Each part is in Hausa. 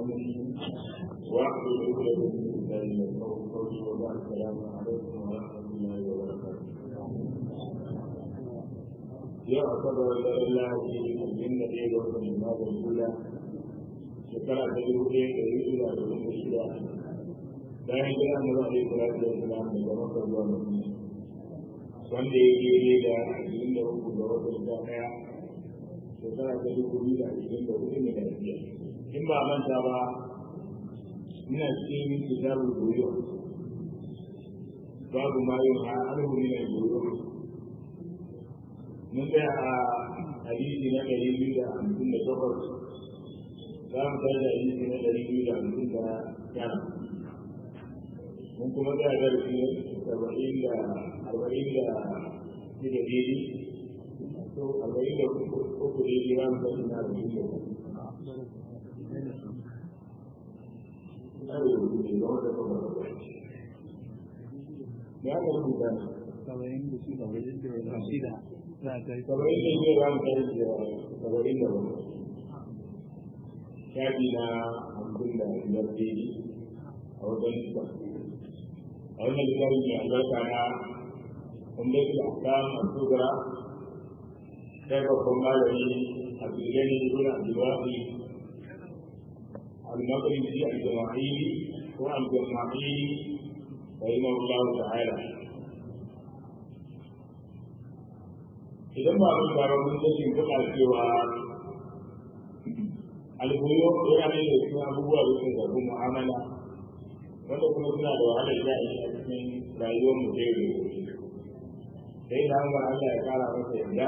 أمري واحلل عقدة من لساني يفقهوا قولي وبعد السلام عليكم ورحمة الله وبركاته. يعتبر الله في الجنة إلى الجماد الأولى شكرا تجربة إلى الجنة الأولى bayan gida mu zai kula da islam da maka zuwa madina wanda ya ke da ashirin da uku ga watan sha ɗaya shekara ta dubu biyu da ashirin da hudu ne da biyar in ba manta ba ina cikin kitabul buyu babu ma yin ha alhu min al-buyu mun tsaya a hadisi na ɗari biyu da hamsin da takwas za mu kai da hadisi na ɗari biyu da hamsin da tara mun kuma da darasi saba'in da arba'in da shida daidai to arba'in da uku daidai ba mu kai na arba'in da uku ya ga rubuta saba'in da shi saba'in da shida za a kai saba'in da shida ba mu kai da saba'in da uku shafi na hamsin da biyar daidai a wajen a wannan littafin mai albarka na umdatul ahkam al-kubra sai babban malami abdulgani ibn abdulwahid al-maqdisi al-jama'ili ko al-jama'ili rahimahullahu ta'ala idan ba mun ba mun sani kuma cewa al-buyu yana da cikin abubuwa da suka zabi mu'amala wanda kuma suna da wahalar ja'i a cikin rayuwar mu da yau sai da Allah Allah ya kara masa yadda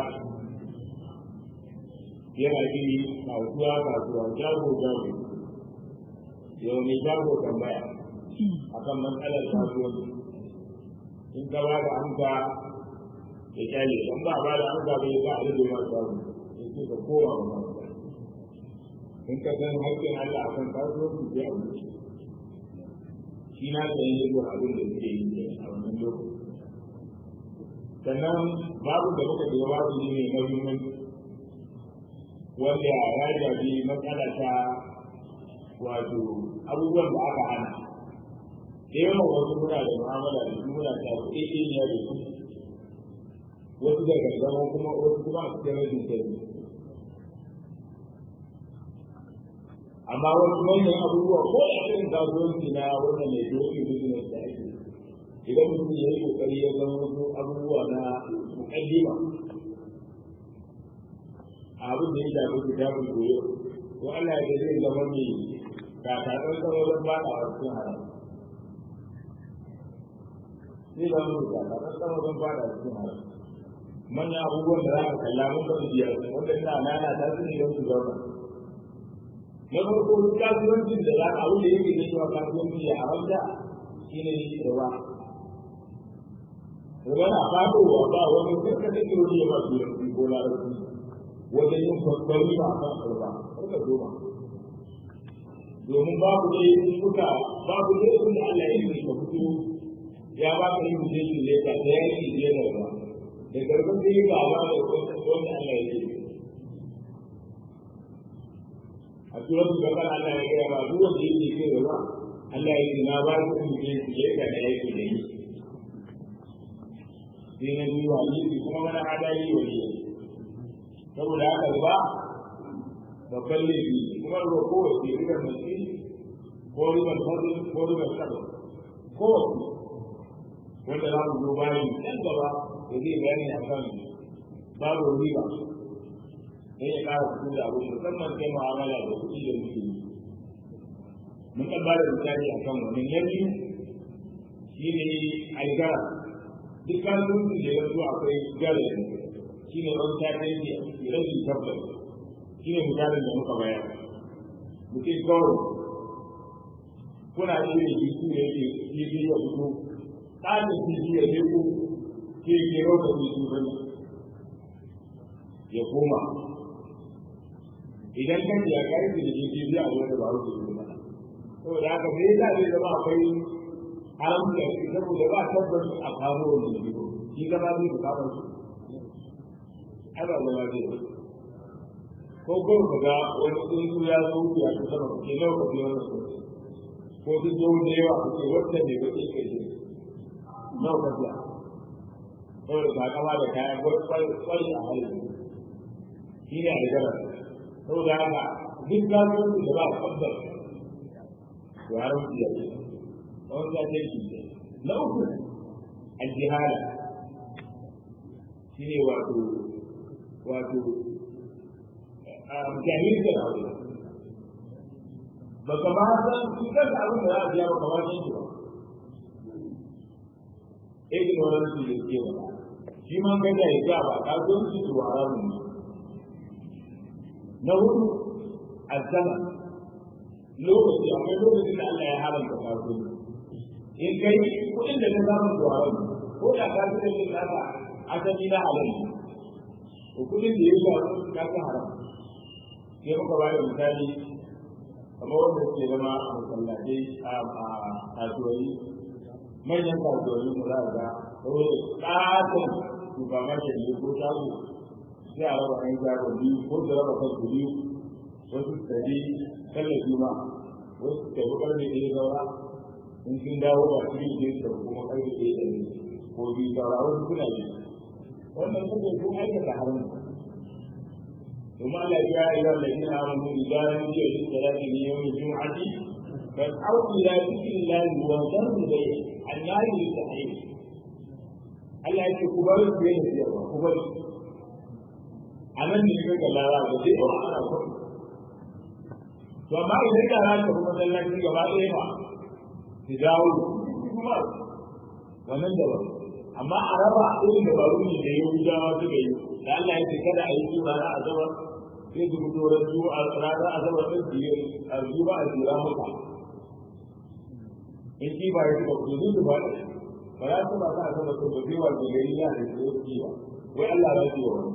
yana gini kasuwa kasuwa jago jago yau mai jago tambaya akan matsalar kasuwanci in ka ba da amsa ya kyale in ba ba da amsa bai ba a rage ma jago ya ce ka koma wa in ka san haƙƙin Allah akan kasuwanci sai a wuce shi na da yin zuwa abin da suke yi ne a wannan lokaci sannan babu da muka ga babu ne mai mahimmanci wanda ya shafi matsala ta wato abubuwan da aka hana da yawan wasu muna da mu'amala da su muna ta kuɗi ne da su wasu da gargama kuma wasu kuma a cikin rashin sani amma wasu manyan abubuwa ko da irin kasuwanci na wannan mai doki business da ake idan mutum ya yi kokari ya zama wasu abubuwa na mukaddima abin da ya shafi kitabun goyo to Allah ya zai zama mai kakaɗan sama wajen bada a cikin haram zai zama mai kakaɗan sama wajen bada a cikin haram manyan abubuwan da za ka kalla mun ba su biyar wanda ina nana ta su ne don su zauna na farko kasuwancin da za a abu da yake zai zuwa kasuwanci ya haramta shi ne riba riba na fadowa ba wani sarka da ke wani ya ba su yanzu ko larabci wajen yin babban riba a kan riba suka zoma domin babu ne suka babu ne sun da Allah ya yi ka fito ya ba ka yin mutum shi leta da ya yi ne da riba da garban da yi ba ba da wanda Allah ya yi a turar da kan Allah ya gaya ba duk wanda yake ce da ba Allah ya ce na ba ku ku je ku je ka da yake da yi sai na biyu wa yi kuma mana adali wa yi saboda haka ba babban laifi kuma ruwa kowace ribar mace ko ribar fadl ko ribar sabon kowace wanda za mu zo bayan nan gaba da zai bayani a kan babu riba sai ya ƙara fito da abu musamman kai mu'amala da kuɗi da muke yi mun kan bada misali a kan wani na biyu shi ne algara duk kasuwancin da ya zo akwai gara shi ne wani tafiyanci rashin tabbas shi ne misalin da muka bayar mutum kawai kuna iya yin jisu da yake jisu ya fito tsarin jisu ya leko ke ke rauka jisu bane ya koma idan kan ya kai da jiki zai a wanda ba wuce ne mana saboda haka me yasa zai zama akwai haramci a ciki saboda ba tabbas a kawo wani jiki shi gaba zai ku kawo shi ai ba zama zai ko ko ka ga wani tsuntsu ya zo ya ta sama ke nawa ka biyo wannan tsuntsu ko duk zo da yawa ka ce wata ne ba ke ce nawa ka biya saboda ka kama da kayan kwari a halin shi ne a da gara saboda haka duk kasuwanci da ba a kwabbar to haramci ya ce wani ta ce shi na uku aljihala shi ne wato wato jahilcin abu ba ka ba san shi kanka abin da za a biya ba ka ba san shi ba ignorance da ke ba shi ma ga da ya ba ka zo shi to haramun na hudu azama lokaci akwai lokacin da Allah ya haramta kasuwanci in kai kudin da ka samu to haramun ko da ka fi da yin nasa asali na halal to kudin da ya samu ka fi haram sai muka ba da misali kamar wanda suke zama a masallatai a kasuwanni manyan kasuwanni mu za a ga saboda ƙaton supermarket ne ko shago sai a raba ɗan shago biyu ko da raba kan biyu wasu tsari tallafi ma wasu tafi ƙarfe ɗaya saura in sun dawo ba su yi ne su kuma ƙarfe ɗaya da ne ko biyu saura wasu suna yi wannan suke sun aikata harin ثم قال يا ايها الذين امنوا اذا نودي للصلاه من يوم الجمعه فاسعوا الى ذكر الله وذروا البيع النار للتحريم Allah ya ce ku bar su yin siyarwa ku bar a nan ne kai ga lara da sai ba ana so to amma idan da ran ta kuma sallaci gaba ɗaya ba ki dawo kuma wannan da ba amma a raba irin da baro ne da yau dawa suka yi da Allah ya ce kada a yi su rana a zama sai su fito ran su a rana a zama ɗin su yi a zuwa a jira maka in ki ba ya ce ba ku yi su ba ba za su ba sa zama su ba zai wace gari ya da su yi ba wai Allah ya ce wa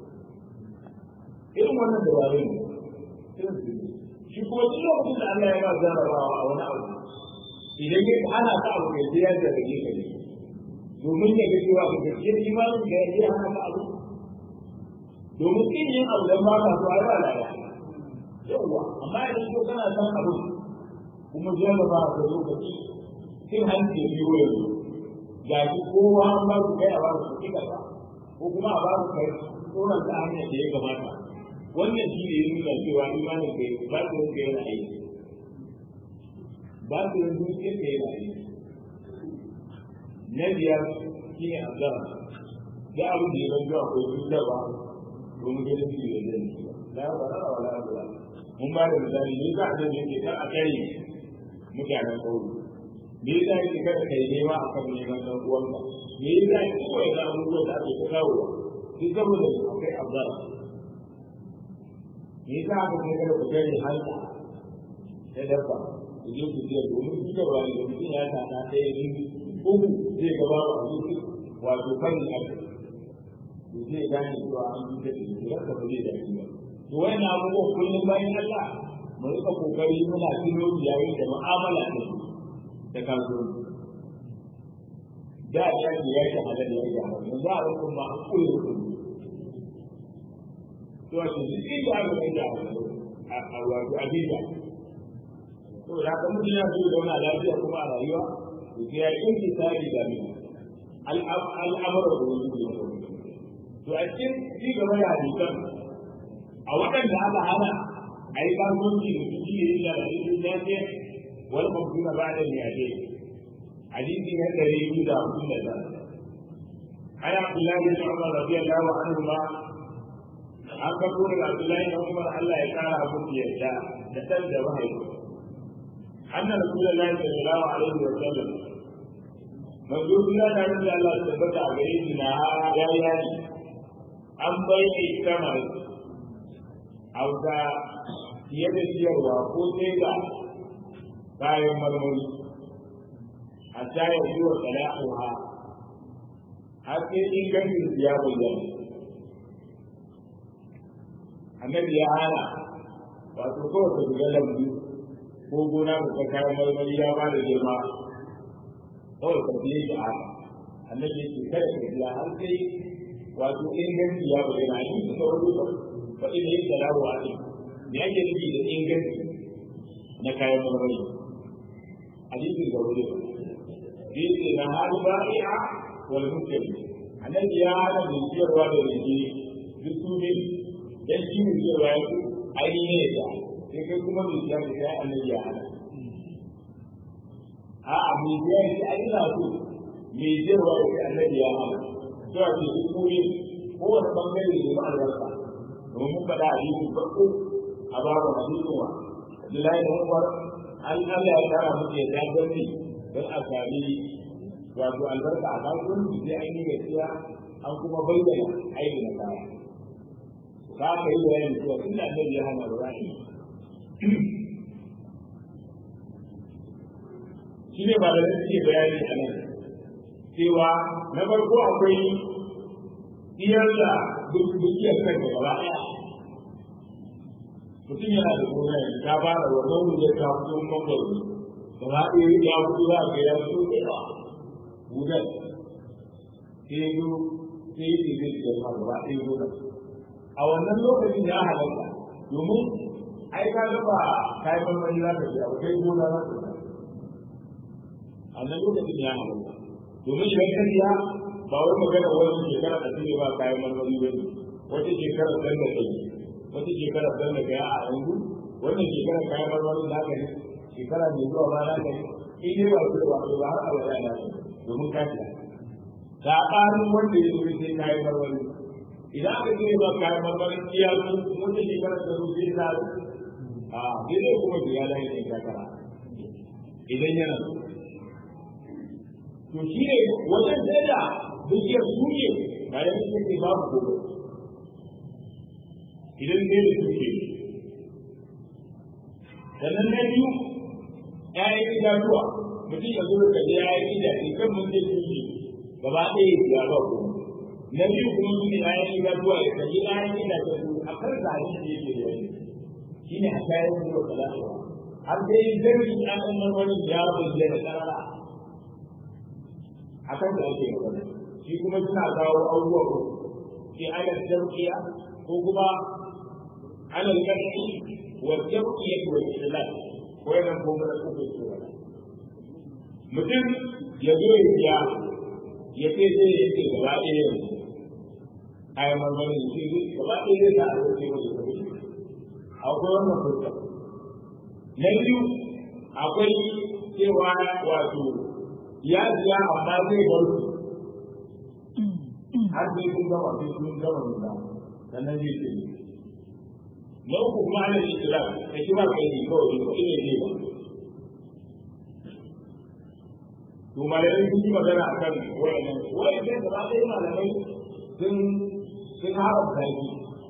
irin wannan da wani ne shi kuma duk lokacin da Allah ya ba jarabawa a wani abu idan ya ana ta abu kai sai ya jarrabe ka ne domin ya ga cewa ka gaske imanin da ya yi hana ka abu domin kin yin abu da ba ka so ai ba laya yawwa amma idan ko kana san abu kuma jarraba ka lokaci kin hanci ya biyo yanzu ga shi kowa an ba su kai a ba su kika ba ko kuma a ba su kai tsoron ta hanyar da ya kamata wannan shi ne ya nuna cewa imanin kai ba su yanka yana aiki ba su yanzu yanka yana aiki na biyar shi ne azara da abin da ya zanto akwai cutarwa domin ganin shi da zai la ba ra wala ba mun ba da misali ne za a je ne ke a kai mutanen kauri me yasa yake kada kai nema a kan neman dan uwanka me yasa yake kawai da abubuwan da ake ta kawo duk saboda akwai azara me yasa aka kai kada ku gani halka ta dabba ku je ku je domin cutarwa ne mutum ya ta ta ɗaya biyu uku zai gaba wa zuci wato kan ake to zai gane cewa an yi da shi da ba zai da shi ba to wannan abubuwan kullum bayan Allah mu rika kokari muna tuno yayin da mu'amala da su da kasuwanci da ya ce ya ce halal ya ce haram yanzu a rukun ma an koyi rukun to a cikin duk inda aka kai da a wato abinda to da haka mutum ya so ya zauna lafiya kuma a rayuwa to ya yi tsari da mai al'amura da wani ne to a cikin ci gaba da hadisan a waɗanda aka hana a yi kasuwanci da su shi ne da hadisin lafiya wal mabduna ba'da al-yadi hadisi na dari biyu da hamsin da tara an abdullahi bin umar radiyallahu anhu ma an ka kura da abdullahi bin umar Allah ya kara abu yadda da san da mahaifi anna rasulullahi sallallahu alaihi wa sallam manzo Allah da rabbi Allah ya tabbata a gare shi na ya yi an bai kamar auka fiye da siyarwa ko sai da kayan marmari a shayar zuwa salahuha har sai ingancin ya bayyana annabi ya hana wato kawai ka shiga lambu ko gona ka kayan marmari ya ba da girma kawai ka biye shi a annabi ya ce kada ka biya har sai wato inganci ya bayyana a cikin sauran fa ina yin salamu alaikum me ake nufi da inganci na kayan marmari hadisin da wuri zai ce na hali ba'i'a wal mutane annabi ya hana mai siyarwa da rike duk su ne dan shi mai siyarwa ya ku ainihin ya ta sai kai kuma mai siyar da kai annabi ya hana a'a mai siyar da ai ina so mai siyarwa da kai annabi ya hana to a ce duk su ne kowane bangare ne ma albarka domin mun faɗa a yi farko a babu hadisin wa Abdullahi da Umar an Allah ya kara muke da gani don a sami wato albarka a kasuwanci sai an yi gaskiya an kuma bayyana aiki na kaya ka ka yi bayani cewa tun da annabi ya hana ba shi ne ba da suke bayani a nan cewa na farko akwai iyar da dukiyar kai da gaba ɗaya mutum yana da gona ya fara wa zaune da ta fito mangwaro gaba ɗaya ya fito za ka ya fito da yawa gudan sai ya zo sai ya ce zai ma gaba ɗaya gona a wannan lokacin ya halatta domin ai ka ga ba kayan marmari za ka biya ba kai gona za ka biya a wannan lokacin ya halatta domin idan ka biya ba wai magana wani shekara da ne ba kayan marmari ba ne wata shekara dan da kai wata shekara dan da kai a yanzu wannan shekara kayan marmari na ka ne shekara mai zuwa ba na ka ne in dai ba su da ba ba har abada na ka domin ka biya saɓanin wanda ya zo sai kayan marmari idan aka ce ba kayan marmari iya su wata shekara da zo sai ta a sai dai kuma biya da yake kakara idan yana to shi ne wajen da dukiyar su ne bayan su ne babu gobe idan ne da suke sannan na biyu ƴaƴan itatuwa mutum ya zo da ƴaƴan itace kan mun je su gaba ɗaya ya ba ku na biyu kuma su ne ƴaƴan itatuwa ya kalli ƴaƴan itace su a kan zaɓi da yake da yanzu shi ne a kayan su da talatuwa har dai zargi ƴaƴan marmarin ya bayyana ƙarara a kan da ake magana shi kuma suna kawo abubuwa ko ke ana jam'iya ko kuma ana jam'i wa jam'iyya wa islam ko yana ko mana ko ko mutum ya zo ya biya ya ce zai ya ce gaba ɗaya yanzu kayan marmarin shi gaba ɗaya zai sa a zai mai kuɗi akwai wannan fuska na biyu akwai cewa wato ya biya amma zai bar su har sai sun gama sai sun gama nuna sannan zai ce na uku kuma ana islam ka kira kai ne kawai ko ina ne ba to malamai sun yi magana a kan wayannan wayannan da ba sai malamai sun sun haramta shi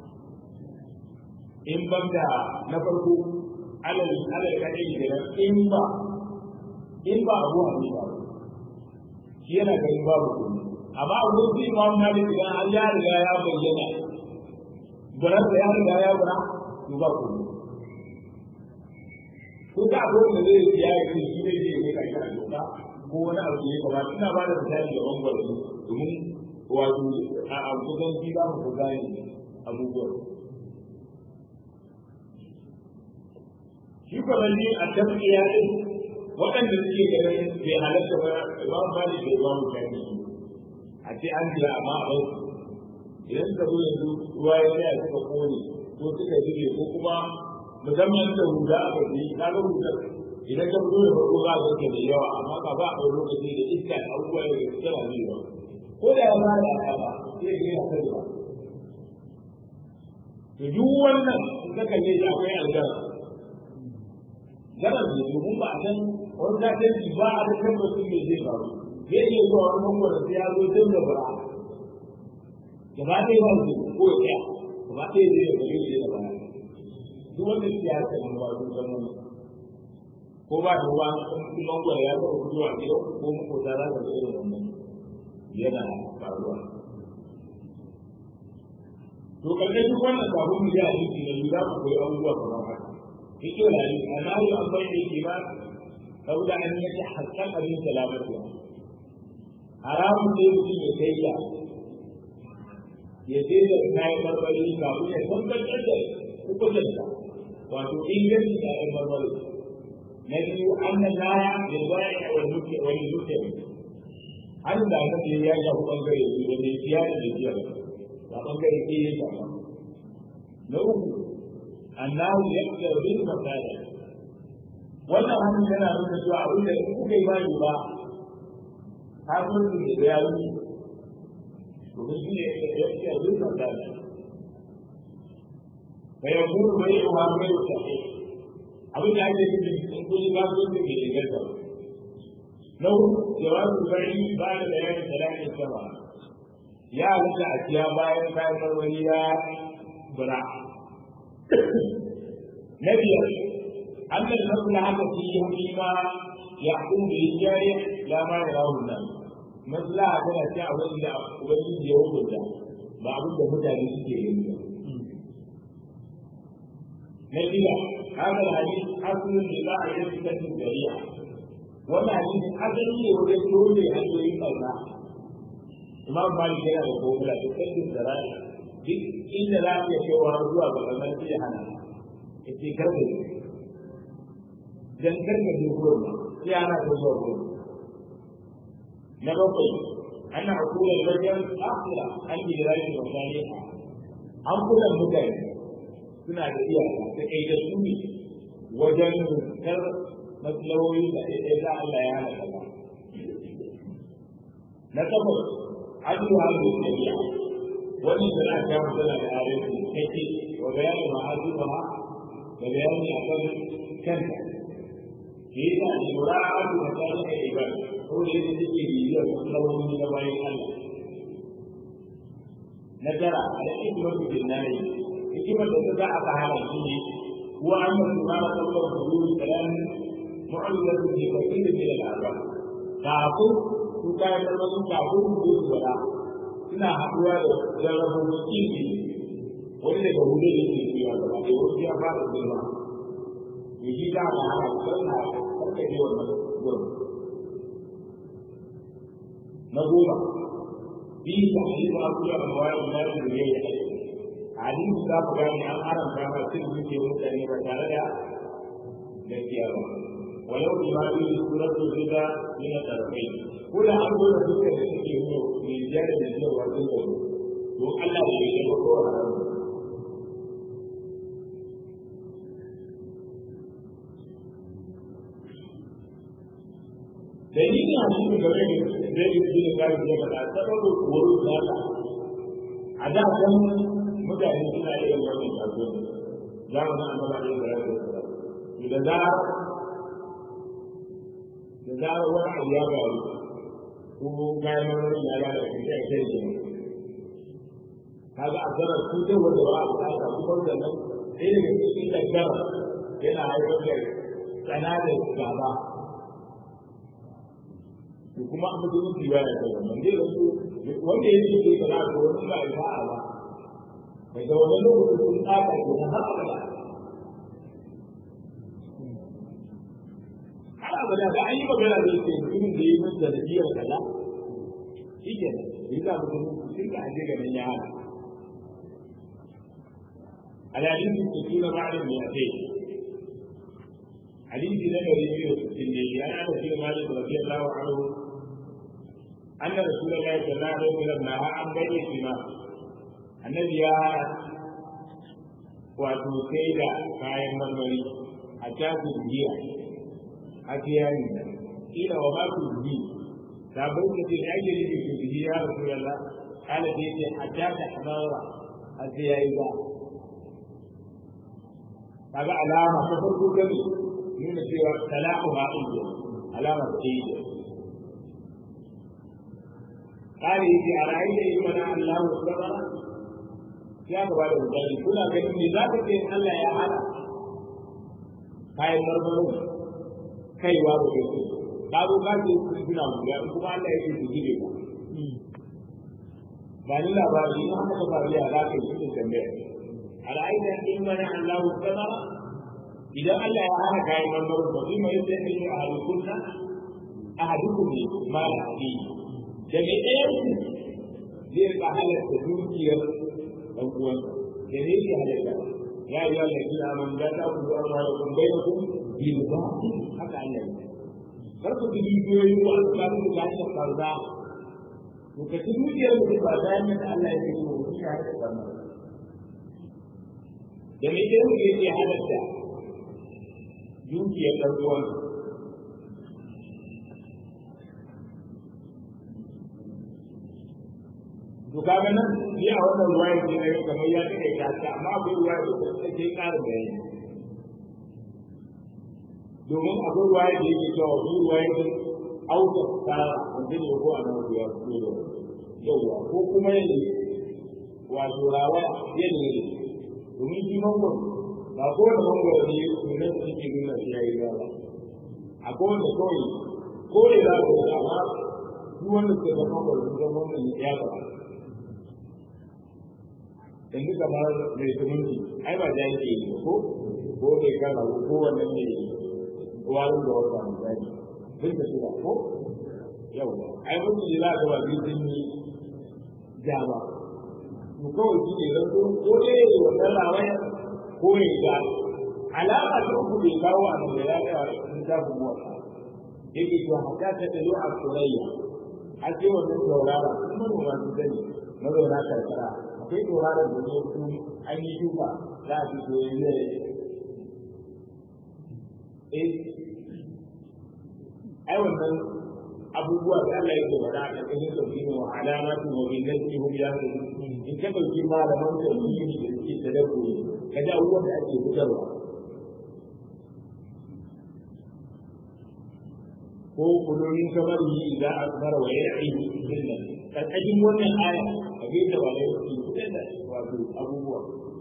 in ban da na farko alal alal kadai da in ba in ba abu hannu ba shi yana ganin babu komai amma a wurin sai imam malik idan an ya riga ya bayyana buran da ya riga ya bura to ba komai ko da abu da zai yi ya yi shi ne zai yi kai kana doka ko wani abu ne ba ina ba da misali da bangare domin wato a kusan shi za mu gane abubuwan shi kuma ne a tafiya din waɗanda suke ganin bai halatta ba ba ba da ke ba mu kai a ce an biya amma a bai idan ka zo yanzu ruwa ya tsaya suka kone ko suka jike ko kuma musamman da huda aka yi ka ga huda idan ka fito da farko za ka ga da yawa amma ka ba a ɗau lokaci da iska da abubuwa da ke tsara ne ba ko da ya fara ya ba sai ya gina kai ba to duk wannan in ka kalle shi akwai aljanna garar ne domin ba a san wani katanci ba a da tabbacin me zai faru zai iya zuwa wani mangwara sai ya zo don da bara gaba ɗaya ba su ko ya gaba ɗaya zai yi gari da bara duk wanda su ya rasa nan ba su san wani ko ba da ruwa in mangwara ya taɓa fitowa ne ko makota za ka ga irin wannan yana faruwa to karkashin wannan kafin mu ji a jiki na za ku koyi abubuwa kamar haka يقول أنه عن بيع الإيمان لولا أن يتحقق من سلامتها حرام ne mutum ya kai ya ya je da kayan marmari kafin ya tabbatar da hukuncinsa wato inganci kayan marmari na biyu an na laya da baya a wani wani mutum an da aka ce ya shafi bangare biyu wanda ya fiya da jiya ba bangare ke ya shafa na uku annahu ya fi bin masala wannan hannun yana nuna cewa abin da in kuka yi ba ba kasuwanci da ya yi domin shi ne ya fi bin masala فيكون بيعها غير صحيح abin da ake nufi in kun yi kasuwanci mai inganta na hudu jawabu bari ba da bayanin talatin sama ya halitta a ciya bayan kayan marmari ya bura na biyar an da nasu na haka fi yi ma ya kun da yi jari lama ya rawun nan maslaha tana ce abin da ubangiji ya hukunta ba abin da mutane suke yin ba نبيا هذا الحديث أصل لما يثبت الشريعة وما حديث أصل يقول لي أن يريد الله إمام مالك yana da kogula da sabbin da rai duk inda za ka ce wa zuwa ga kamar sai ya hana yace karbe dan karbe ne gurin sai ana da zuwa gurin na bakwai ana hakura da wajen akhira an yi rayu da wani an kula mutane suna da iyaka da kai da su ne wajen rukar matsalawoyi da ɗaya za Allah ya hana kaza. Na takwas, adu halu shari'a wannan da na kawo tana da arewa kake wa bayanin ma'azu ba da bayani a kan kanta. Ke yi ta da lura a adu da ta rika ibar ko da yadda take bibiyar matsalawoyi na bayan Allah. Na tara, al'aikimar bin nari hikimar da za a fara shi ne huwa an yi ma na kallon huduru kalan mu'ayyar da ke kwakin da ke da labar kafin su kayan marmarin kafin su su wada suna haɗuwa da jarrabin kifi wani daga hudu da ke cewa gaba da wasu ya fara girma ya ji ta da hana don na karkace wannan gurin na goma biyu da halittar abubuwa da wayar da ya yi hadisi za ku gane an haramta ma cin zuciyar mutane ba tare da gaskiya ba walau bi ma bi suratul rida min al-tarfain ko da an zo da dukkan da suke nuna mai jari da jiya wajen da to Allah ne ya ga ko haram dalilin hadisin game da zai yi jini gari da ba ta sababu wuri da a da kan mutane suna irin wannan kasuwanci zamanin annaba da yadda ya ce da za da zarar wani abu ya faru ko kayan marmari ya ga da kai kai kai ne kaga a zarar cutar wanda ba a bukata kuma da nan sai daga cikin daggara yana haifar da tsana da gaba to kuma an mutunci ba ya kai wannan dai wanda ya ce ke kana ko wani ba ya ba daga wani lokacin sun tsaka ke na har abada har abada da an yi magana da yake mutumin da yi masa da biyar kaza shi ke nan yi za mu gani sun ka aje ganin ya hana alhalin su su na ba'adin mai ake hadisi na gari biyu da sittin ne ya ana shi da malik radiyallahu anhu anna rasulullahi sallallahu alaihi wasallam naha an bayyana shi ma annabi ya wato sai da kayan marmari a tafi jiya a tiyari ila wa maku ji sabon da ke ake nufi su ji ya rasu yalla ala da yake a tafi hamara a tiyari ba kaga alama ta farko gani nuna cewa talaqu ma inda alama ta yi قال يجي أرأيت إن منع الله الصبر ya gaba da misali kuna ganin me za ka ce Allah ya hana kayan marmarin kaiwa ba ke so ka zo ka ce su suna wuya kuma Allah ya ce su gide ba ba ni labari in aka ka faru ya za ka yi cikin tambaya al'aida in mana Allah samara idan Allah ya hana kayan marmarin ba zai mai sai ne a halukunna a hadukum ne ma da haɗi da mai ɗayan zai rika halatta dukiyar ɗan uwan da ne ke halatta ya yi Allah ya kira man da ta ku amma da kun bai ku bil ba haka Allah ya kar ku bi dukiyoyi ko alƙalin da ya farza to ka ci dukiyar mutum ba da yadda Allah ya yi wa shi halatta wannan da me ke yake halatta dukiyar ɗan uwan to kaga nan ni a wannan ruwaya ne na kamar ya take ka ta amma akwai ruwaya da ta take ƙarin bayani domin akwai ruwaya da yake cewa wani ruwaya ne auka tsara wanda ne ko a nan ruwaya ko da yawa ko kuma yadda wato rawa yadda ne domin shi mangon ba ko da mangon ne sunan su ke nuna shi yayi ba akwai wanda kawai ko da za ku amma duk wanda ke da mangon sun zama wannan ya gaba yanzu kamar mai zumunci ai ba jan ke yi ko ko mai kana ko wannan ne warin da wata misali duk da su ba ko yau ai mun ji za ka ba bi sun yi ja ba to kawai shi ne zan ko dai wannan rawai ko ne ga alama ta uku bai kawo a nan da ya ga sun ta buwa yake to haka ta da a surayya a ce wannan saurara kuma ba su sani mazauna karkara akwai tauraron da ne su an yi shuka za a fito ya zai eh ai wannan abubuwa da Allah yake faɗa a ƙarƙashin tauhidi wa alamatu wa bin nasi hum yahtadun in ka dauki malaman tauhidi da suke tadabburi ka ji abubuwan da ake fitarwa ko kulonin kamar yi idan akbara wa ya'i billah karkashin wannan aya a bai da wale su fitar da wato abubuwa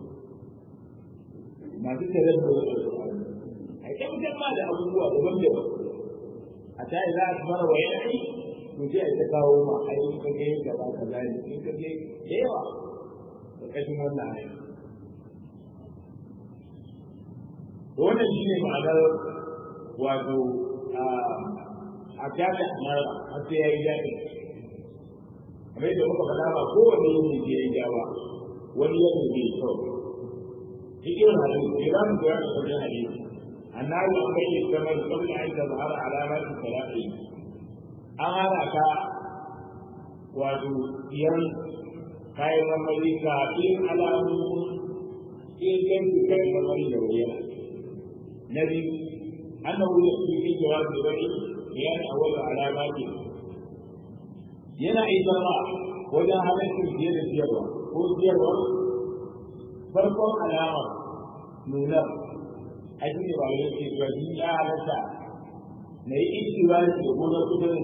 masu tare da a kyautar ma da abubuwa daban-daban a ta yi za a fara wa yaƙi to sai a ta kawo ma a yi ka ga yadda ba ka zani in ka ga da yawa karkashin wannan aya wannan shi ne ma'anar wato a kyata mara har sai ya yi daɗi kamar yadda muka faɗa ba kowane yin da ya ja ba wani yadda bai kyau cikin hadisi ke za mu koya da wajen hadisi annabi an bai kamar kabla an tazhara alamatu salati an hana ka wato yan kayan marmari kafin alamu inganci kayan marmari da wuyana na biyu annahu yake fi jawabi bari bayan awwal alamati yana izama wajen halittar fiye da siyarwa ko siyarwa farkon alama nuna a shi ne ba da yake zuwa shi ya halatta na yi ikiwa da gona kudin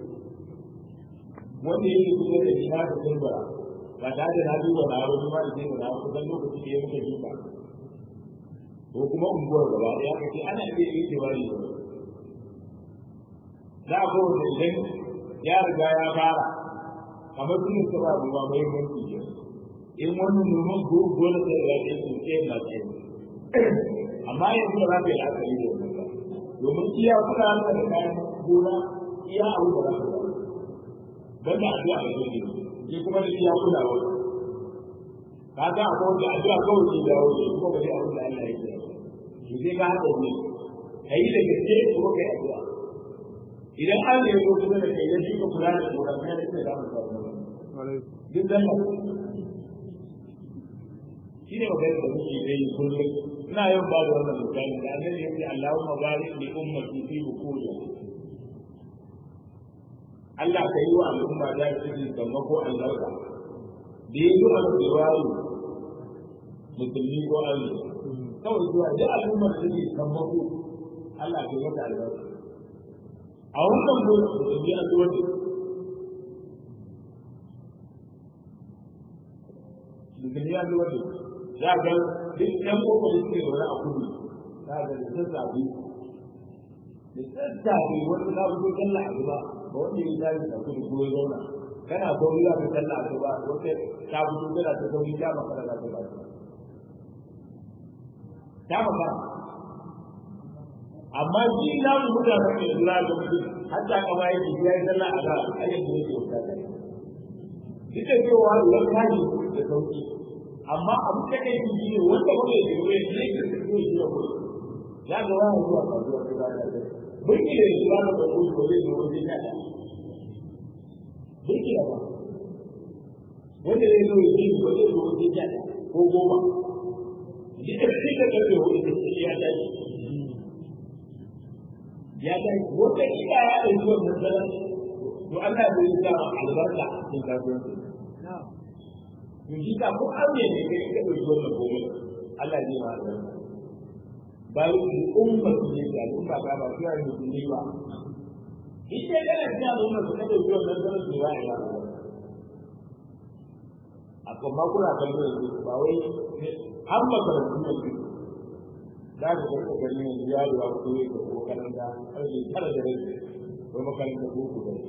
wanda yake kusa da shi na da tumbura ba tare da na duba na wani ma da zai na kusan lokaci da ya muka duba ko kuma unguwar gaba ɗaya kace ana iya ikiwa ne za a kowace idan ya riga ya fara kamar sun yi saba ruwa mai mulki ke in wannan noman gole da ya ce su ce na ce amma yanzu ba za ka yi la'akari da wannan ba domin iya kuka haka da kayan gona iya abu da za ka ba ban da addu'a da zai yi kuma da iya kula wa ka ga akwai wanda addu'a kawai ke dawo ne kuma ba zai abu da Allah ya ce shi zai ga haka ne ka yi da gaske kuma ka yi addu'a idan an ne ko kuma da kai yaji ka kula da tsoron ne da kai da mu samu duk dan shi ne magana da muke yi kullum ina yin ba da wannan misali da annabi ya ce Allahumma barik li ummati fi bukuri Allah ka yi wa al'umma da cikin sammako albarka da ya zo a tsiwaru musulmi ko Allah kawai zuwa da al'ummar da ke sammako Allah ka yi mata albarka a wannan gurin da biya zuwa ne mutum ya zuwa ne za ga duk ɗan koko da suke zaune a kudu za ga da sassafe da sassafe wanda za ku zo kalla a gaba ba wanda ya zai a kudu ko ya zauna kana sauri za ka kalla a gaba wata ta fito tana ta sauri ta makara za ta ba ta makara amma shi ya mu mutane ne lura da mutum har ta kama yake ya yi sallah a ga ayyukan da yake wuta da duk da cewa idan ka yi da sauki amma abin da kai yi ne wanda ba zai yi ne ne ke da su yi da ku ya ga wani zuwa kasuwa ta da da burki da shi ba da ku ko zai zo wajen ya burki da ba wanda zai zo yi ko zai zo wajen ya ko goma shi da shi da kake wani da shi ya tashi ya tashi wanda ida ya ɗauki wannan sanar to Allah zai yi sa albarka cikin kasuwanci to shi ka ko an ne kai ka ɗauki wannan gobe Allah zai ma albarka ba yi ummar ne da al'umma ba ba su yi musulmi ba ita kana cikin al'umma su ka ɗauki wannan sanar su ba ya a kuma kuna kallon su ba wai har makarantu ne su za ka karka gani yanzu yaro ya fito ya ko makaranta ƙarfe tara da rai ko makaranta ko ku da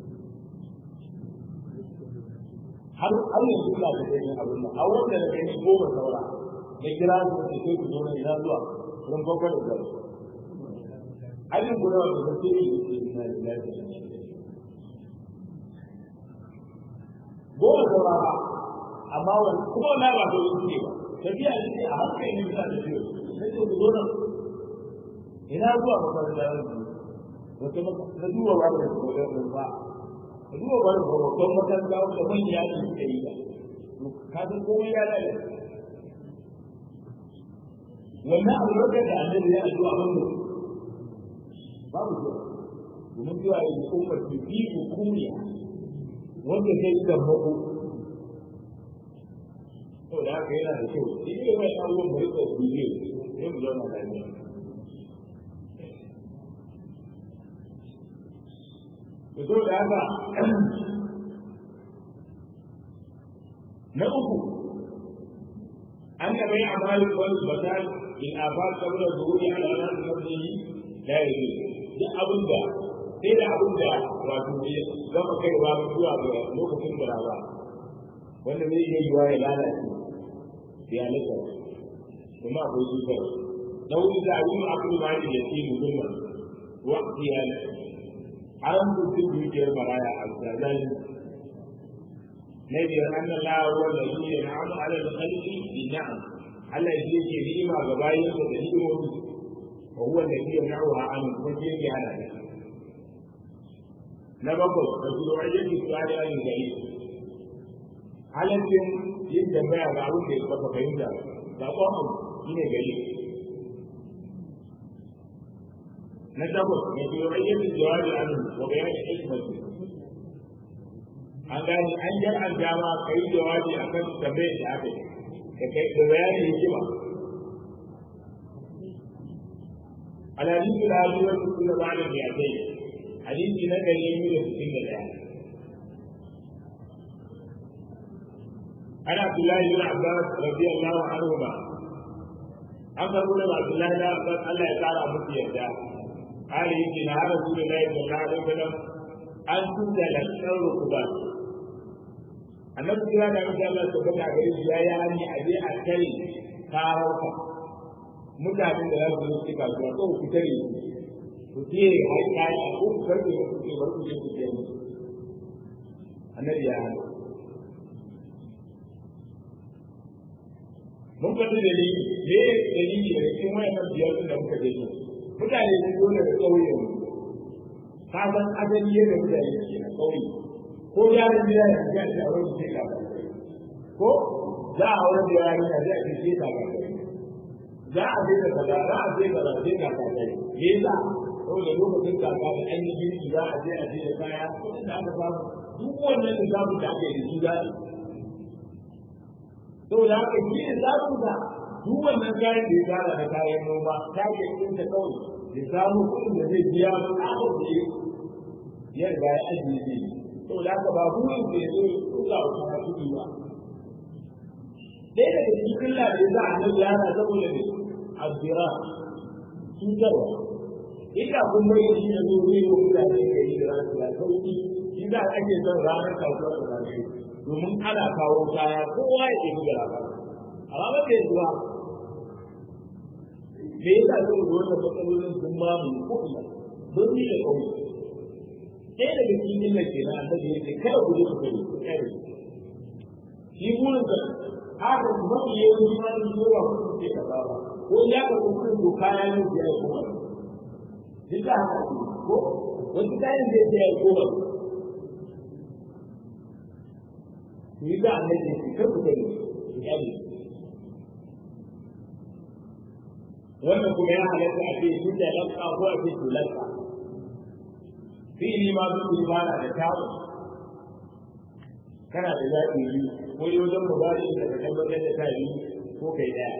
har har yanzu ina da gani abin nan a wanda da gani goma saura na kira su da sai ku zo na ina zuwa don farko da gari ajin guda wanda ba sai yi na lafiya goma saura ba amma wani kuma na ba dole ne ba tafiya ce a hankali ne bisa da biyu sai ku zo nan ina zuwa makaranta wata na duba ba da koyon ba ka duba ba da koyon makaranta wata manya ne suka yi ba ka san komai ya lalace wannan albarkar da annabi ya addu'a wannan babu zuwa domin zuwa ya yi ummar su bi hukuniya wanda zai yi da mako saboda haka yana da kyau shi ne mai abubuwan mu rika biye sai mu zauna lafiya da so da haka na uku an ga bai amalin wani batal in afar kabla zuhuri alamat mabnihi la yaji duk abin da sai da abin da wato ya gama kaiwa zuwa ga lokacin da ba wanda zai iya yiwa ya lalace ya lika kuma akwai cutar na wuri da abin akwai ma da yake mutumma waqti ya an mutum dukiyar maraya a zazali na biyar an Allah ruwa da shi ne na amu ala da kalli bi na'am Allah shi yake ni'ima ga bayan da ni'imomi wa huwa alladhi yamna'uha an kuma shi yake hana ta na bakwai da su da yake tsari an gari halaccin yin tambaya ga abin da ya kafa fahimta ga kwamon shi ne gari na takwas da su da yake jawabi an wa bayani hikmatu an gani an jar an dama ka yi jawabi a kan tambayar da aka yi da kai da bayanin hikima الحديث العاشر كل بعد المئتين حديث لك اليمين وستين الآن عن عبد الله بن عباس رضي الله عنهما أخبر من عبد الله بن عباس الله تعالى مكي يهدى قال يجي نهار رسول الله صلى الله عليه وسلم أن تنزل الركبات annabi kira da mutum Allah ta bada gare shi ya yi hani a je a kai karauka mutanen da za su zo su kasuwa ko ku tare ku je har kai a ko ku karbe ku ce bar ku je ku je musu annabi ya hana mun faɗi dalili me dalili da cikin wayannan biyar da muka je su mutane sun zo daga ƙauyen ka san adali yadda mutane ke a ƙauye ko yaron gida ya ga shi a wurin sai ka ko za a wurin da yaron ya ga shi sai ka ga za a je da kaza za a je kaza sai ka ga kai me yasa saboda lokacin kaka da an yi girki za a je a je da kaya kudin da aka samu duk wannan da zamu da aka yi da su za a saboda haka shi ne zamu da duk wannan kayan da ya tara da kayan noma ta ke yin ta kawai ya samu kudin da zai biya su a ya riga ya ajiye zai saboda haka ba burin da ya zo ya tura wa kuma kuɗi ba ɗaya daga cikin illa da ya za a nan yana saboda ne azzira cutarwa ina kun bai shi da zo zai yi mutane da yi da rasu ya sauki shi za a ake son ranar kasuwa da ranar domin ana kawo kaya kowa ya ke buga labarin amma ba ta yanzu ba me yasa saboda wannan matsalolin sun mamaye ko ina don ni da kauye ɗaya daga cikin illar ke na annabi ya ce kada ku je ku kai ku kare shi burin ka haka mafi yawanci ma sun zo ba kuma sai ka ba ko ya ka kuɗin doka ya yi ya yi kuma duk da haka ko wasu kayan zai ya yi kuma ku yi da annabi shi kar ku gani ya yi wannan kuma ya halatta a ce shi da lanka ko a ce tulanka fi'ili ma duk ibada da tawo kana da zaɓi biyu ko yi wajen mubari da ka tabbatar da ta yi ko kai ɗaya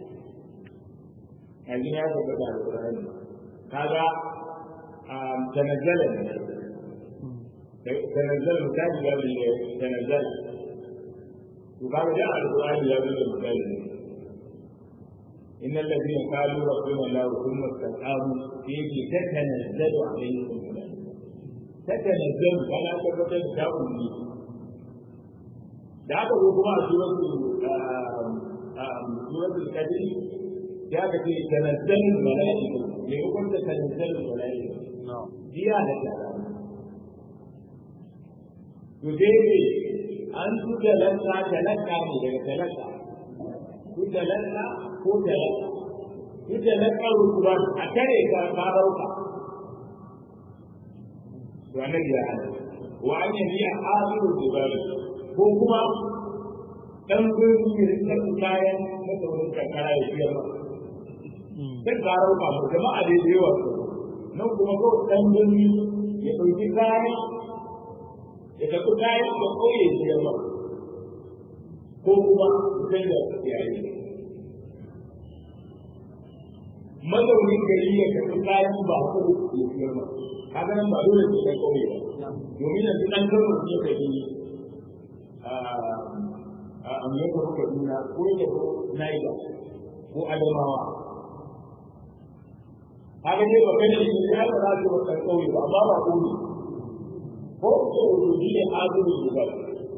a gina ya tabbata da ƙur'ani kaga tanazzala ne tanazzala misali ya bi tanazzala to kaga da alƙur'ani ya bi da misali ne إن الذين قالوا ربنا الله ثم استقاموا فيه تتنزل عليهم الملائكة تتنزل فلا تبدل تأويل da aka zo kuma a suratul kadir ya ka ce tanazzalul mala'iku ne ko kun tanazzalul mala'iku jiya da ta to dai an su da lalla talaka ne daga talaka ku talaka ko talaka ku talaka rukuban a kare ka farauka to annabi ya hana wa an yabi hadiru jibali ko kuma dan gurin da kayan mazaunin karkara ya fiye ba. Sai ka rauka mu jama'a da yawa su nan kuma ko dan gurin ya ɗauki kayan ya tafi kayan da ƙauye ya fiye ba. Ko kuma sai da yayi. Mazaunin gari ya tafi kayan ba ko ya fiye ba. Kaga nan ba dole sai kai ƙauye ba. Domin yanzu ɗan gano ya kai a mai yadda kuka nuna ko yadda ko naija ko adamawa haka ne ba kai da shi ya ba za su ba kan kauye ba amma ba kauye ko ko rubuci ne azumi ne ba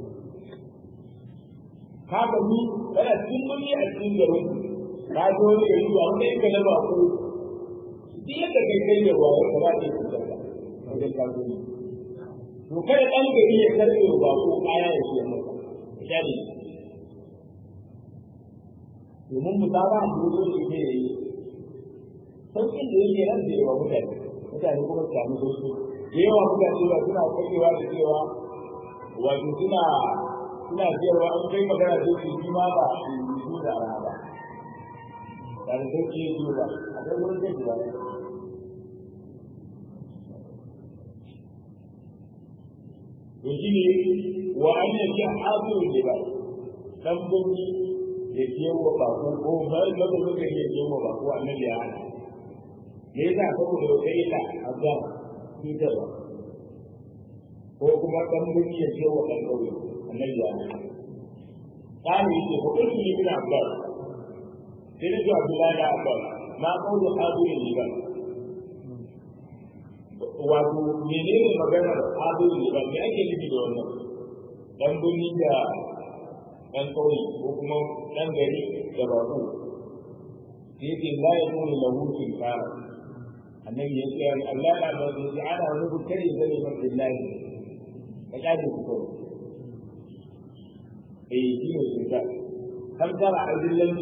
haka ni kana cikin muni a cikin garin ka zo ne gari ba wanda yake na ba ko duk yadda kai kai da ruwa ka ba ke cutar da wajen kasuwanci to kada ɗan gari ya karɓe ba ko kaya ya ce masa shari domin musaba a duk shi ne ya yi sauƙin da yake nan da yawa mutane mutane kuma su sami sauƙi da yawa mutane ba suna kwarewa da cewa wato suna suna cewa an kai magana da su shi ma ba su da rana ba da da sauƙi ya ba a kai wurin da ba to shi ne wa an yake hasiru da ba dan bunni ya kiyawa ba ko ko ba da ba da ya kiyawa ba ko annabi ya hana me yasa saboda wata illa azab shi da ba ko kuma dan bunni ya kiyawa dan kauye annabi ya hana kani yake ko kun yi bin abbas sai da Abdullahi da Abbas ma kaulu hadirin ne ba wato menene maganar hadirin ne ba me ake nufi da wannan dan birni da dan kauye ko kuma dan gari da bako sai ce la ya kuma lahu fil fara annabi ya ce Allah la ba da ji ana wani bukari da ne mafi lahi ka kaje ku kawai eh shi ne shi ka kan tara a dillanci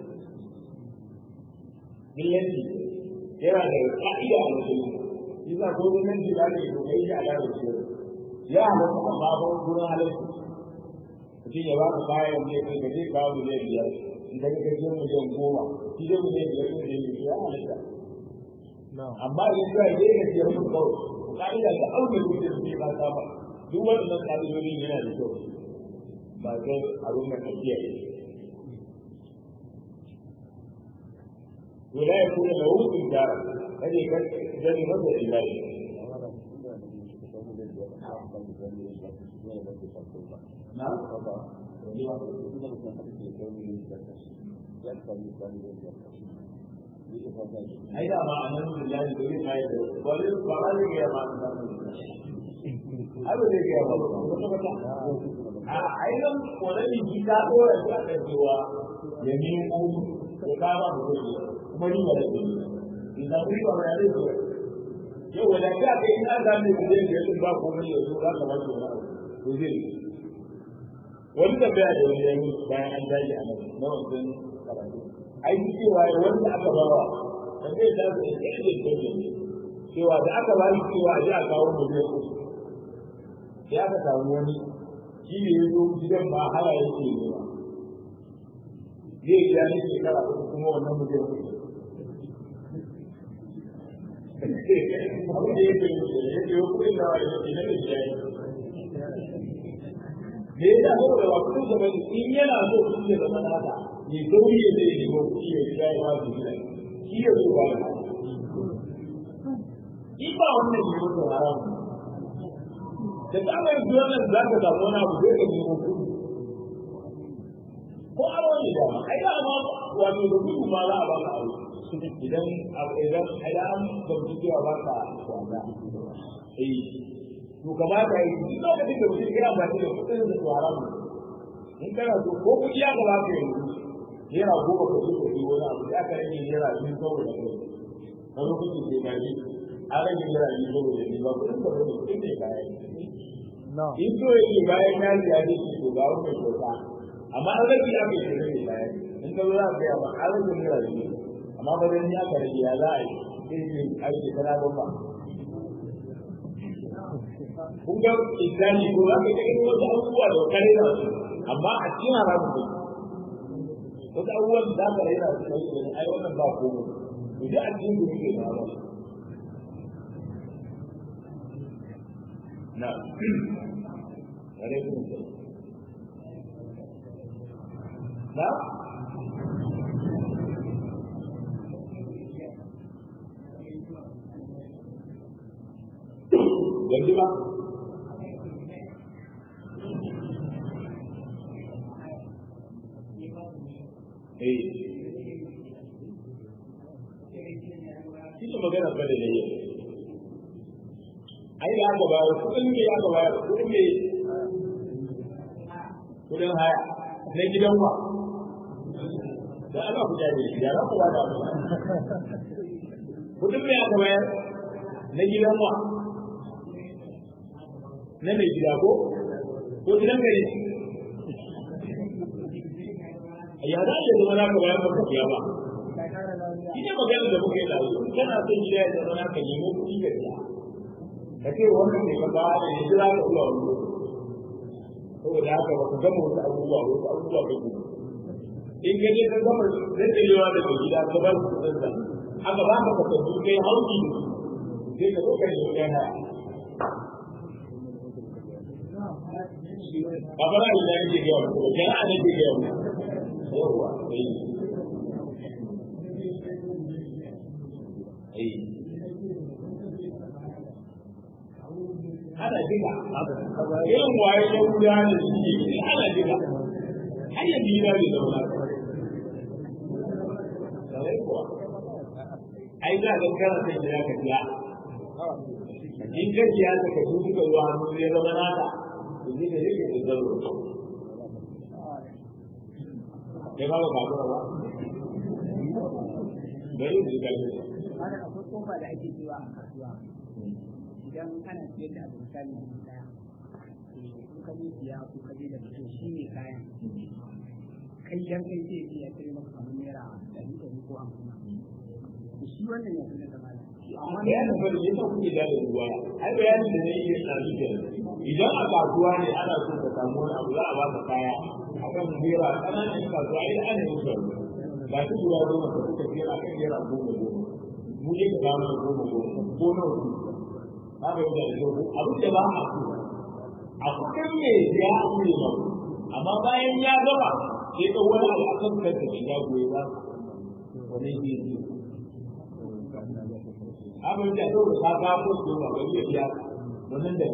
dillanci yana da ka'ida a mutum shi za ko dillanci da ake ko kai shi a lalata shi ya halatta amma ba gurin halatta mutum ya baka kayan ne kai ka je kawo miliyan biyar idan ka je miliyan goma shi dai miliyan biyar ne da ya halatta amma idan ka je ka je mutum kawai ka'ida da aure mutum ne ba ta ba duk wannan ka'idodin yana da kyau ba kai abin da ka kiyaye ولا يكون له إنكار هذه كان مدى إلهي نعم ai da ma anan billahi da yin mai da wani fara ne ya ma nan abu ne ya ma a ai nan kodani ji ka dora shi a kan cewa ya nemo ko ka ba mu kuma ni ba da ni idan ku ba ya ne yau wanda ka kai ina da ne da ne ba ko ne yanzu za ka ba shi wani to zai wani da bai da wani yanzu bayan an daji a nan na wancan karatu ai cewa wanda aka bawa da zai da su da ke cewa da aka ba shi cewa a ji a kawo miliyan uku ya aka samu wani shi ne ya zo gidan ba haya yake ne ba zai gida ne shekara uku kuma wannan miliyan uku abin da yake yi da yake yi kuɗin da wani yake na da shi ya yi me yasa saboda ba kudin sa bane in yana so kudi ya zama nasa ya sauri ya zai nemo kudi ya shiga ya ba su gida shi ya zo ba in ba wannan ne mutum haram da ta mai zuwa nan za ka samu wani abu zai ka nemo kudi ko aro ne da ai da ma wato da kudu ma za a ba ka aro idan idan idan an gamsu cewa ba ka wanda eh to kamata yi duk lokacin da mutum ya ba da kudin da su haramu in kana so ko kudi ya gaba ka yanzu naira goma ka zo ka yi wani abu ya ka rage naira biyu saboda kai a lokacin da ya ji an rage naira biyu saboda ni ba kudin ka bane kudin ne bayan in so ya ce bayan ya ji ya ji shi to ga wannan kyauta amma an rage ya kai shi ne bayan in ka zo za ka yi amma an rage naira biyu amma ba dan ya ka rage ya za a yi sai ne aiki kana ba kun ga islami ko za ka ga wasu abubuwa da kare na su amma a cikin haramun ne wasu abubuwan da za ka raina su kai da ai wannan ba komai to dai a cikin gudu ke ba na alaikum na yanzu ba eh shi ne magana ba da ne ai da aka bayar kudin me aka bayar kudin me kudin haya na gidan wa da ana ku jaje ya ra ku ba da kudin me aka bayar na gidan wa na mai gida ko ko gidan gari ya za a zama naka bayan baka biya ba shi ne magana da muka yi da su kana son gida ya zama naka nemo kuɗi ka biya ka ce wannan ne ka ba da ya jira ka zuwa wani saboda haka ba ka gama wasu abubuwa wasu abubuwa ka gudu in ka je ka gama daddarewa da mai gida ka ba su kuɗin sa aka ba ka kasance kai hauki da su sai ka zo ka nemi kai haya ba ba da da yake ga wani ko kana da yake ga wani yawa eh eh ana diga irin waye ya wuya da shi ana diga har ya bi da da wani sai kuwa ai za ka kana sai da ka biya in ka biya ta ka duka ruwa hannu ya zama naka yanzu da yake da zaro ya ba ba ba ba bai da kalli Ana akwai kofa da ake cewa a kasuwa idan ana siyar da abu misali dubu daya in ka je siya ko ka je da mutum shi ne kayan kai dan kai sai ya kai maka kamar naira ɗari ɗari ko hamsin shi wannan ya fi na zama amma bayanin bari ya sa kuke da ruwa ai bayanin da ne yake tsari da idan a kasuwa ne ana so ka samu wani abu za a baka kaya akan naira kananan kasuwa ai ana yin su ba su guda goma ka suka ce a kan naira goma goma mu je ka samu goma goma ko nawa su ba ka yi da yau abin da ba a so a kuɗin me ya ne ba amma bayan ya gaba sai ka wani abu akan kanta da ya goyi ba wani ne abin da yau ta ga ko su ba ga iya biya wannan da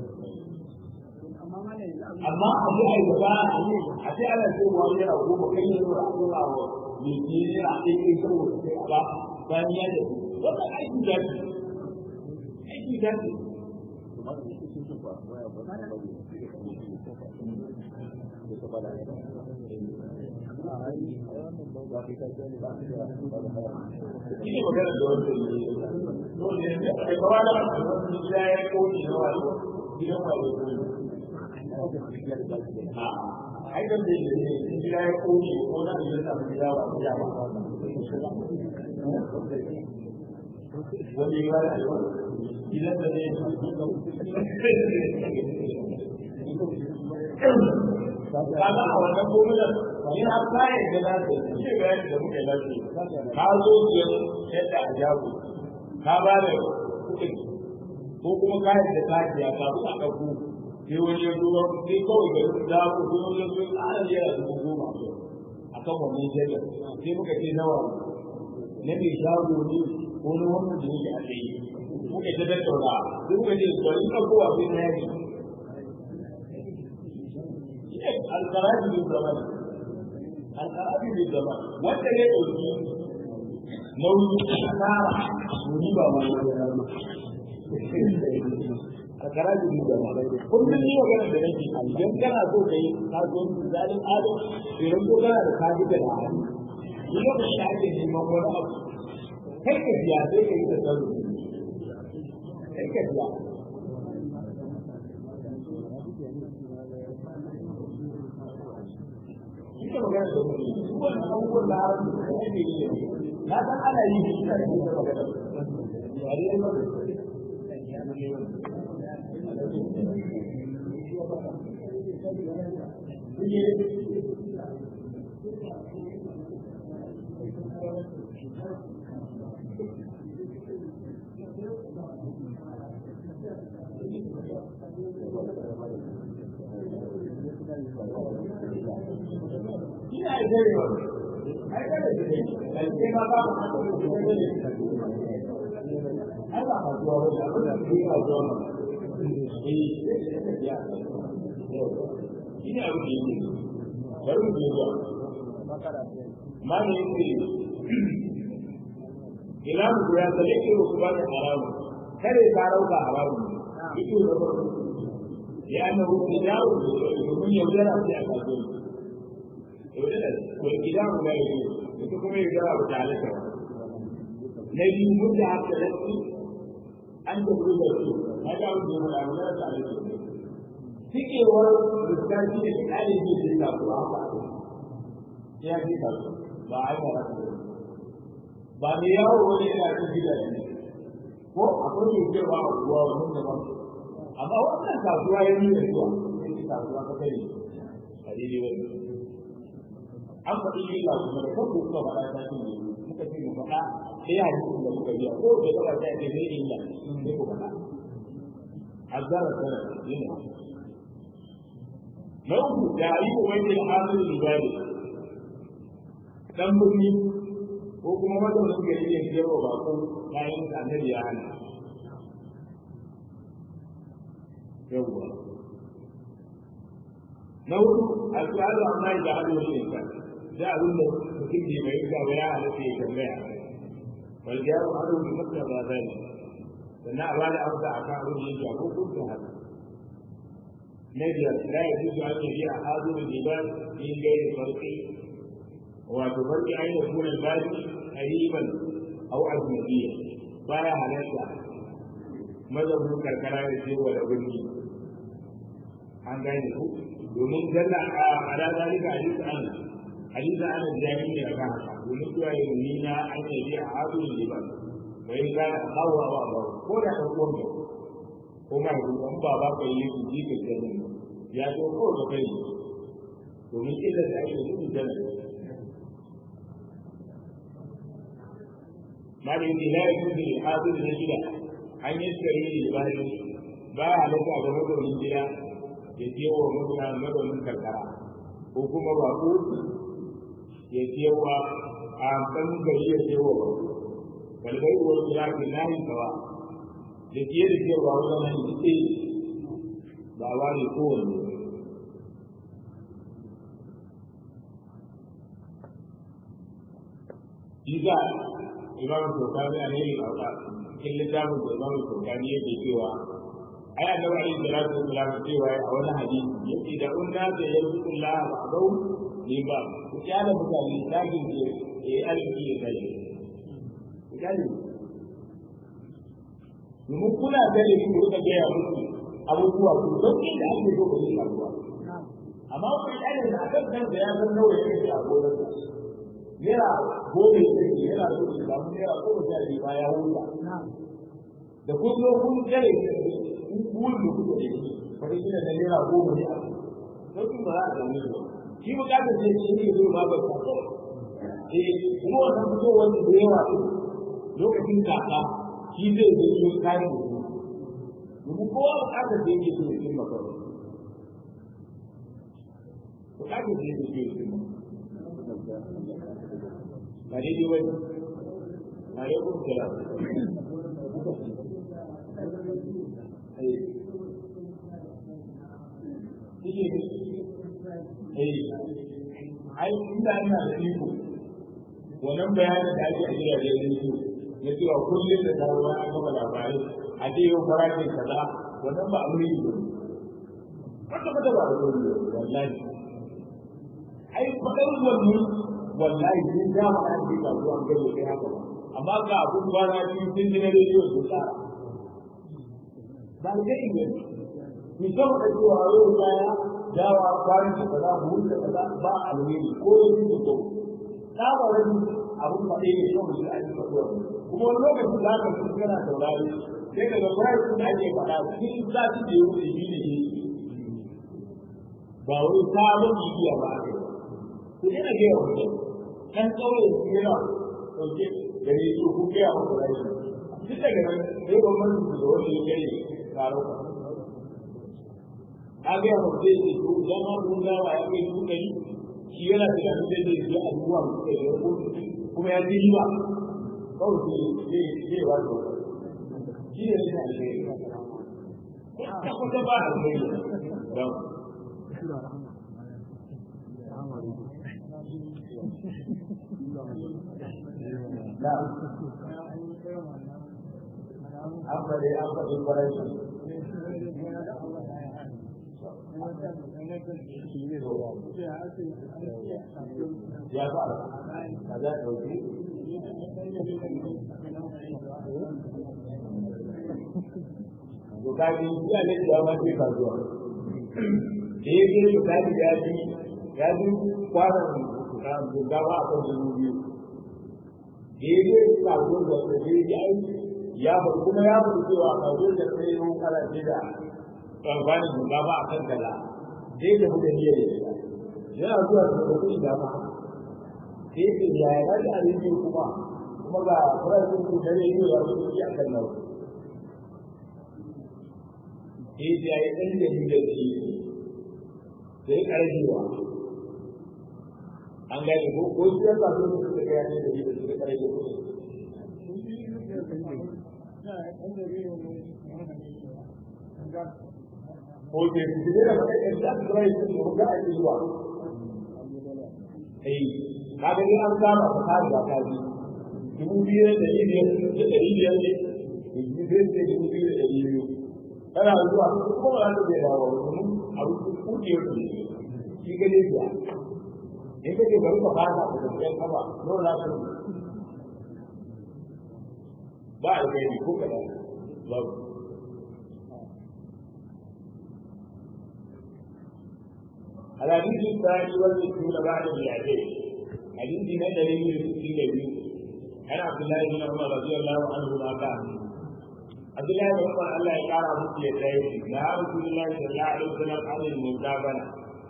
amma malam yanzu abin amma abu ai da a ce ana ce wa yana goma kai ne da Allah wa ne ne yana aiki saboda sai ba bayan ya da wannan aiki da shi aiki da shi shi ne magana da wanda ne dole ne da kai ba da wani gida ya koyi na wani gidan wani a ai kan da yake ne in gida ya kone ko na da ta gida ba gida ba wani ya da gidan da ne kaga a wannan gominan ni har kayan da za su ce ga yadda da muke lafiya ka zo biyar yadda a jago ka ba da kuɗi ko kuma kayan da ka siya ka buɗa ɗauko sai wani ya zo sai kawai ga da ku sai wani ya zo ƙara yara dubu goma a kan wannan jagar sai muka ce nawa na mai shago ne ko na wannan da yake a tsaye muka ta tattauna sai muka ce bari ɗaukowa sai na yaki القرابي بالزمان القرابي بالزمان وانت ليه قلتي nauyi asara ni ba ma a karaji da ma kullum ni magana da nake idan kana so kai kasuwanci zalin adam idan ko kana da kaji da hali ni lokacin da ake neman wani abu kai ka biya sai ka yi da tsaro kai ka biya ita magana da wani wannan abubuwan da har da yake yi na san ana yi shi da ita magana ya dai ba ina gare wa ai kada da ne kai ma ba mu da ne ai ba ka zuwa wani abu da ke ka zuwa ma eh ya ina abu da yake bari mu zuwa ma ne yake ila mu ya sale ke ku ba da haramu kare ka rauka haramu ito da ba ya annahu tijaru domin yaudara sai a kasuwanci والكتاب لا يجوز وتكون يجرى بتعليقه الذي مدة التلقي أن تبرز السوق هذا هو اليوم الأولى تعليقه تيجي ورا الرسالة في الآلة دي في التقوى يا في تقوى بعد ba ne yawo wani yana cin gidaje ko akwai mai cewa a ruwa wani daban amma wannan kasuwa ya nuna zuwa sai kasuwa ka kai a daidai wani an faɗi illa kuma da kanku kuka faɗa ta cin ne muka ce mu faɗa sai ya ji da muka biya ko da gaba ta ce ne illa sai ku faɗa azara sana yana na uku da yi ko wani al'amari libari dan birni ko kuma wanda wani gari ya biyar wa bako bayan da annabi ya hana yawwa na hudu al'adu amma da hadu wani insan da abin da mutum ne mai ga ya halatta ya tambaya wal jaru adu bi makka ba zani sannan a bada amsa a kan abin da yake ko kun haka na biyar la ya juzu an yi a hadu da liban min gairi farqi wato farqi an yi kuna bari qariban aw ajnabiyya baya halatta mazhabin karkara da ce wa da birni an gane ku domin dalla a ala zalika hadith an hadith an jami'i ne ga haka domin zuwa yin nina an yi bi a hadu ne ba wai ga hawa wa ba ko da ka ko ne ko ma ku an ba ba kai yi ji ka ce ya to ko da kai domin illa da ake yi da malin da la yakun li hadu ne gida an yi tsari ne ba ba halatta ga mazaunin gida ya je wa mutane mazaunin karkara ko kuma bako ya je wa a kan gari ya je wa bako kalbai wa ya ke nahi kawa da ke da ke wa wajen nan ce ba wa ne kowanne Iza Imam Shokani a ne a cikin littafin da Imam Shokani yake cewa ai annabi alaihi salatu wassalam cewa a wani hadisi yace da unna da yarzuqu Allah ba'dahu ni ba ku kyala mutane dagin ke eh alki ya kai ku kyale domin kuna gane su ku rika gaya musu abubuwa ku don inda ake so ku yi abubuwa amma wani ɗaya da akan kansa ya san nawa yake a gonar sa naira goma ya ce yana so ya samu naira goma sha biyu ma ya huta da kun zo kun kare kun kun da kuka da shi wata kila da naira goma ne a sauƙin ba za a samu ba shi bukatar sai shi ne zo ma ba ta eh kuma wannan fitowar da yawa lokacin kaka shi zai zo yi kayan da domin kowa bukatar da yake so ya cimma kawai bukatar da yake so ya cimma ba daidai wani a yau kuma kira ai inda ina da iko wannan bayanin da ake a gidajen rediyo na cewa kullum da taruwa a gaba labarai a ce yau farashin kaza wannan ba abu ne ba kwata kwata ba abu ne wallahi ai faɗar wannan wallahi sun ja ma an jika zuwa gaba sai haka ba amma ga abun kwana biyu sun ji na rediyo sun tsara ba da inda ni kan da cewa yau kaya dawa kwanan da kaza buhun da kaza ba alheri ko yin da to tsabarin abun faɗe ne kawai da ake faɗuwa kuma wani lokacin za ka fi kana saurari sai ka ga price da ake faɗa cikin sati da yau da shi ne ba wani sabon bibiya ba a kai ku yana gaya wa mutum kan ƙauye su yana ɗauke da ne su ku gaya wa kuɗaɗe duk daga nan sai gwamnati su da wani ya gare taro a gaya wa zai ce to idan ma mun gawa ya kai su ɗari shi yana da kan zai zai je a zuwa mu kai da kuma ya ji ba kawai zai zai wa da shi ne ne alheri ta kusa ba alheri don na an faɗi an faɗi kwarai ya fara a za a ɗauki to kaji ya ne ya ma ce kasuwa da ya ke da kaji ya ji ya ji kwanan gaggawa a kan dubu biyu da ya ke kasuwar da ta je ya yi ya faɗi kuma ya faɗi cewa kasuwar da ta yi kana ce da kwanan gaggawa a kan kala sai da muka niyyar ya yana zuwa da kuɗi da ba sai ce ya yi rage abinci kuma kuma ga farashin ku da ne ya fi a kan nawa sai da ya yi ɗan da ni da shi sai ƙarfiwa an gane ko ko shi yasa sun suka ga ne da shi da suka ƙarfi ko ko ke su da ba kai da sai su ga a yi wa eh kaga ni an kama ka kare ba ka ji dubu biyu da ɗari biyar da ɗari biyar ne dubu biyu da dubu biyu da ɗari biyu kana zuwa ko ba za ta bai dawo domin abu kuɗi ya kuɗi shi ga ne biya in ka ce bari ka fara da tafiyar kafa nawa za ka ba a kai ko kaɗan babu الحديث الثاني والستون بعد المئتين حديث ندري من الستين عن عبد الله بن عمر رضي الله عنهما قال عبد الله بن عمر الله يقرا مثل يديه لا رسول الله صلى الله عليه وسلم عن المزابنه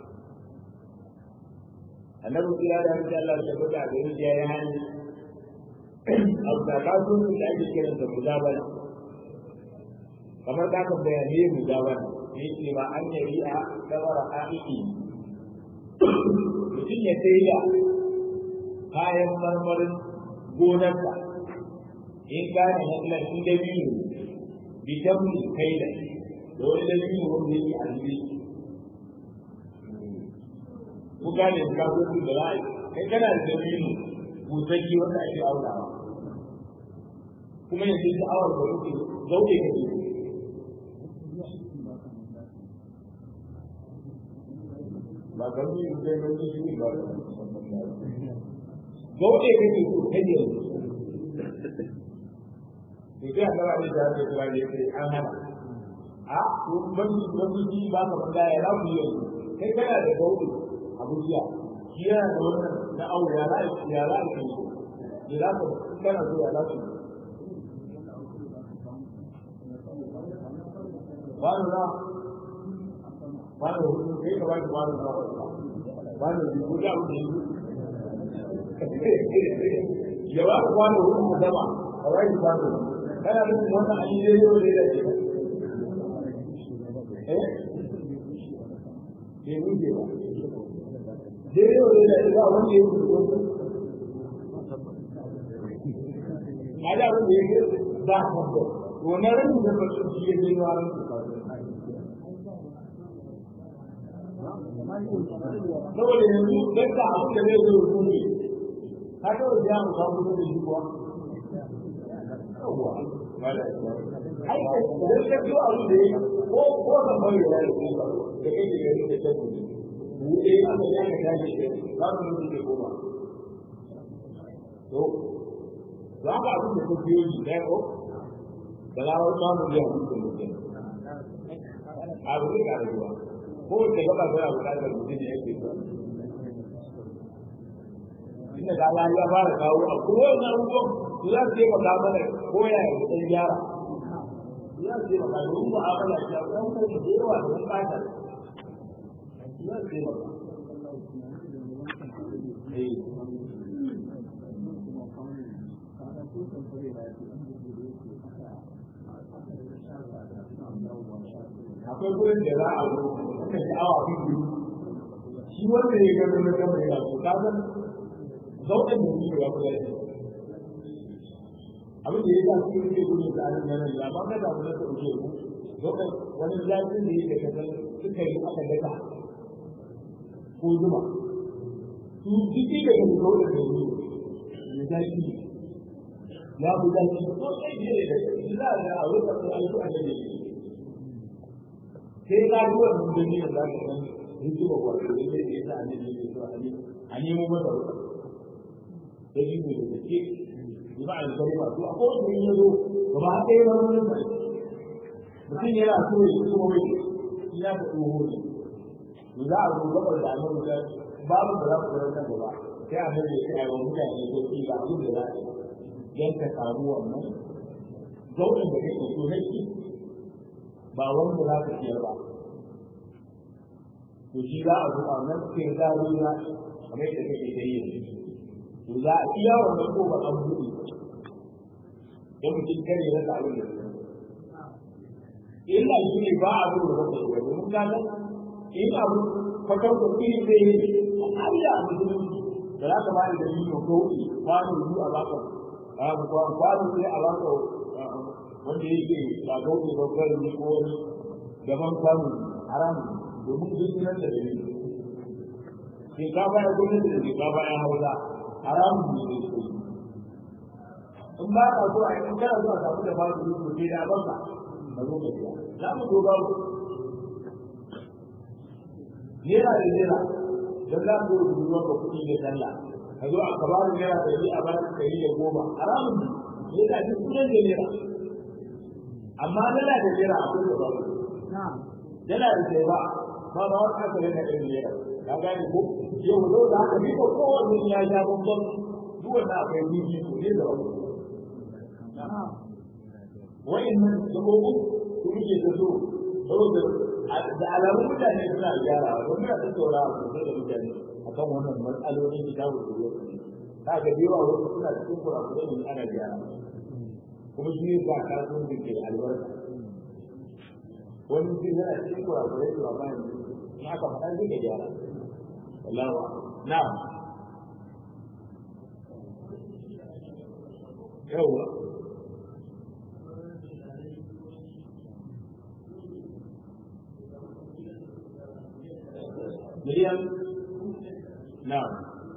annabi kira da hannun Allah ta buga da yin ya hani abu da ka so da ake kiran da muzabana kamar ka kan bayane muzabana yake ma an yari a dabara aiki mutum ya sai da kayan marmarin gonarsa in gane hannun shi da biyu bitan kai da da wani da biyu wanda yake a zubi ku gane da kasuwanci da ra'ayi kai kana da dabilu busaki wanda ake aunawa kuma yanzu sha'awar da kuke zauke ka ne ba ga mu yi da ga shi ba zauke ka ne ko kai ne to sai Allah ya da ya kira ne sai an hana a to ban ban ji ba ka banda ya rabu yau kai kana da gauri a bujiya shi yana da wannan na aure ya za ya za ka yi ya za ka kana so ya za ka ba na ba na hudu kai ka ba ki ba na ba na hudu da hudu ya ba ka kwano hudu mu zama a rai kwano kana nufin wannan an yi daidai wa daidai ke eh bai wuce ba daidai wa daidai ba wanda ya wuce ba a da abin da ya ke ba a kwanta wannan rashin da mutum shi ya je wa ran saboda yanzu dan ka abin da zai zo rubuce ka ga wajen ya mu samu da shi kuwa ai idan ka biyo abu da yi ko ko da bari da yi da kai da gari da ta kuɗi buɗe a da ya ka tashi za mu mutu da goma to za ka abin da ka biyo shi ɗaya ko da lawar samu ya mutu da mutum abu da ka rayuwa ko da gaba tana buƙatar mutum ne yake so inda da Allah ya fara kawo a kowane abubuwan su za su taimaka mana ko ya yi ɗan gyara su za su taimaka domin mu'amala ce a kan ko da yawa da wani ɓata su za su taimaka akwai gurin da za a zo suka ji awa biyu shi wanda ya gano na kama yana so ka san zauɗin da suke ya kula da abin da ya sa su yi gudun da anan yanar ya ba ka da wani da uke ku zauɗin wani zafin da yake kasar suka yi aka daka ko zuma su jiki da kan zauɗin da yi ya zafi ya bu zafi ko sai ne da shi za a ga a wurin da alƙa da ne sai ka ji wannan da ne da za ka san hikima wato da ne da ya sa ne ne so a nemo masa wuta da yi ne da ke ba a zai ba to a kowace yin yazo ba ba ɗaya ba wani ba mutum yana so ya yi kuma mai ya ga tsoho ne to za a zo gabar da annabi da babu da za ku ga kan gaba sai a mai sai a yi wa mutane ko ki ga abin da za a yi dan ka samu wannan zauɗin da kake so nake ba wanda za ka ciyar ba to shi za a zo a nan sai za a zo na kamar yadda kake ta yi to za a iya wannan ko ba an buɗe don mutum kare ya rasa abin da su illa shi ne ba a zo da rasa shi domin ka san in abu kwatar da iri zai yi a ƙa'ida a musulunci da za ka bani da yi ko kauɗi kwano biyu a baka kwano sai a baka wanda yake ba kauɗi ba kwari ne ko wani daban kwano haramun domin duk nan da dalili shinkafa ya gwamnati da shinkafa ya hausa haramun ne ne su in ba ka so a yi kana so a samu da babu yi ko da banka ka zo ka biya za mu zo babu naira da naira don za ku rubuta maka kuɗi da sallah ka zo a kabarin naira da yi a bayan ɗari da goma haramun ne naira duk kuɗin da naira amma dala da naira akwai da babu dala da sai ba ba ba wani aka rena ɗin naira ka gane ko yau zo da haka ni ko kowanne ya ja bambam duk wanda akwai bibi ko ne da wani wa'annan gabobin su muke ta so saboda da alamun mutane suna gyara wani na ta saura a kusa da mutane akan wannan matsalolin da tawo da yau ta ga yawa wasu suna cikin kurakurai ne ana gyara kuma shi ne ba kasuwanci ke albarka wani mutum yana cikin kurakurai da ba yanzu in aka faɗa zai ga gyara wallahu na'am yawa miliyan na'am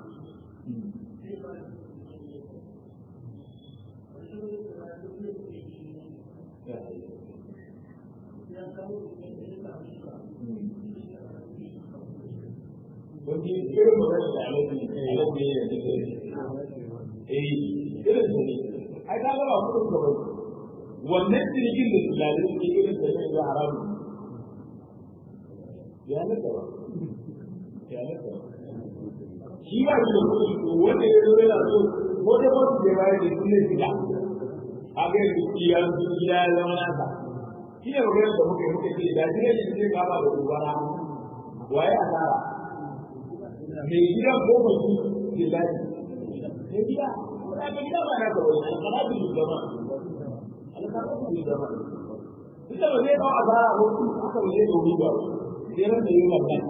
Wani irin magana da alaƙi alaƙi ne da take eh irin da ne ai ka ga ba kudin ka bai wannan cinikin da su lalai suke irin da ne ya haramu ya naka ba ya naka ba shi ba shi da kuɗi to wanda ya zo yana so ko da ba su je bayar da su ne shiga a ga yanzu iya su gida ya zama nasa shi ne maganar da muka yi muka ce da shi ne shi zai kama da gobara waye asara mai gidan ko mutum ke lafi mai gida ko da gida ba na kawai alƙalatu ne zama alƙalatu ne zama ita ba zai kawo asara ko aka ba zai kawo ba sai ran da yi wannan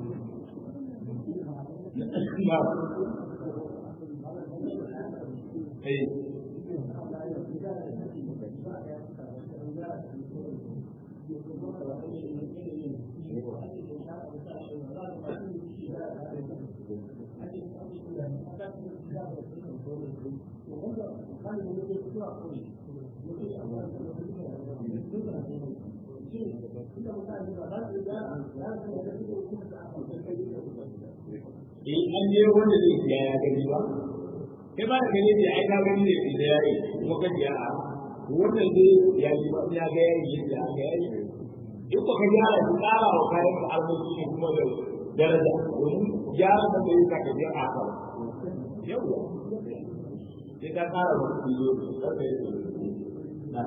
na eh in an je wanda zai siya ya gani ba kai ba da gani da ai ka gani da da ya yi kuma ka ji a wannan zai ya yi ba ya ga ya yi da ga ya yi in ko ka gyara ki tsara wa kayan ka arziki ne kuma da daraja domin gyara da bai ka ka je a ka yawa sai ka tsara wa kilo da ka yi na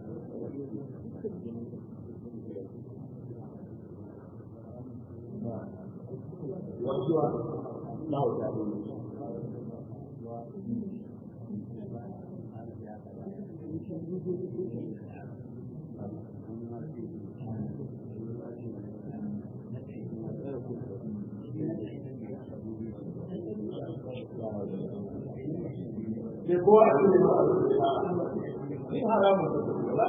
wajuwa na wata Sai kowa a cikin ma'a da haramun da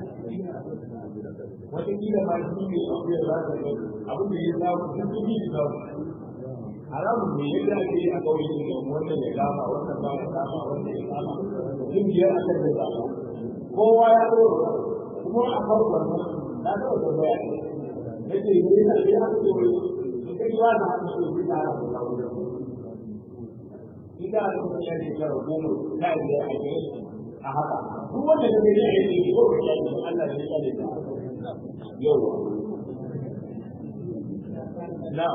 wata kila ma shi ne abu ya zaka ga abin da ya samu sun fi yi samu haramun ne yadda ake yi a kauye ne wannan ya kama wannan ba ya kama wannan ya kama sun biyar a kan da zaka kowa ya zo kuma a farkon nan na taɓa tambaya ne ce ne na ce haka ce wai in ka ji wani haka ce wai ta haka ta wurin ita da kuma ya ne kara goma ta biyar a gare a haka duk wanda ka gani a yi ne ko ka yi Allah ne ya ne ta yawa na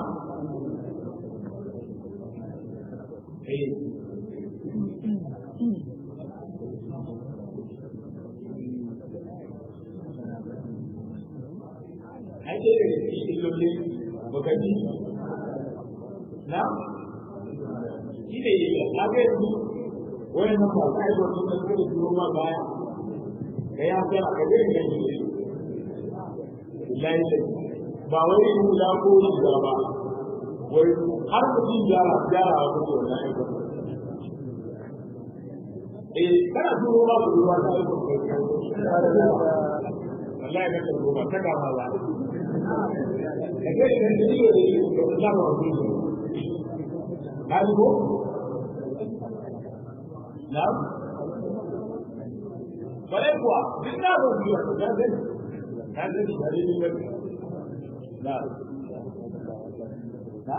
eh ai dai da shi illoli bukati na shi ne ya ga yanzu wani nan ba kai ba sun da suka biyo ma baya kai ya fara ka dai ne layi ba wai in da ko da ba wai har mutum gyara gyara wa kuma wannan aikin eh kana duro ba ku ruwa ta aikin wallahi ka tsoro ba ta kama ba da kai da ne ne da ta ba ku ka ji ko na bare kuwa duk na ba ku da ga ka ga da ne ne na na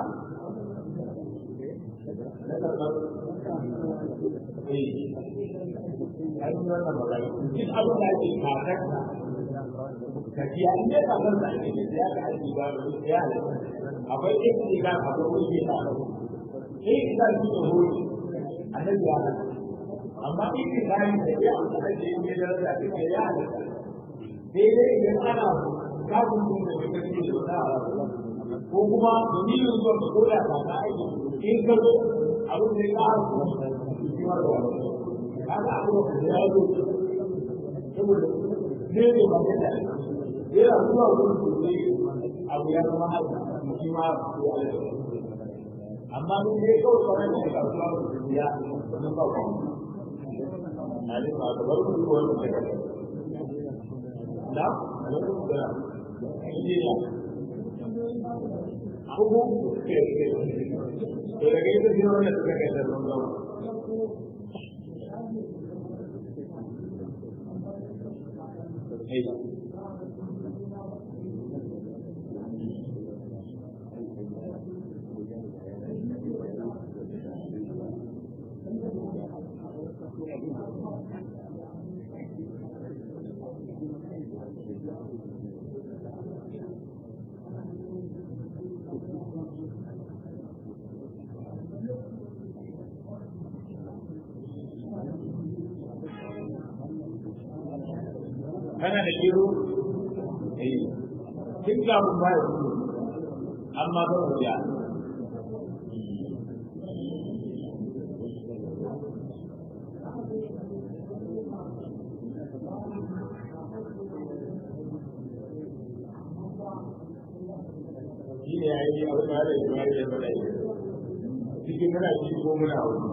ai wannan magana duk abin da ake kakarta tafiya in dai ba zan sake ne sai aka aiki ba da ya halatta akwai ɗaya ne ga akwai wani ke ta sai ita shi ne hori annabi ya halatta amma in ke kayan da ya amfana da yin da daraja da ke ya halatta sai dai idan ana kafin sun da ya kasance da wata halatta ko kuma dalilin zuwa da koda ba ta aiki in ka zo abin da ya ƙara kuma shi ma da wani kaga abu da ya zo saboda ne ne ba ta yana zuwa wurin sosai abu ya zama haka shi ma ya yi amma mun dai kawai kwanan da ya zuwa wurin ya sun ba ku na ne ba ta barku ko wani daga da alaikum salam injiniya abu ke ke to daga ita shi wannan suka kai da zama Hey. gero eh kin ga mun ba amma ba mu ya shi ne ya yi abin da ya yi ya faɗa cikin muna ciki ko muna wani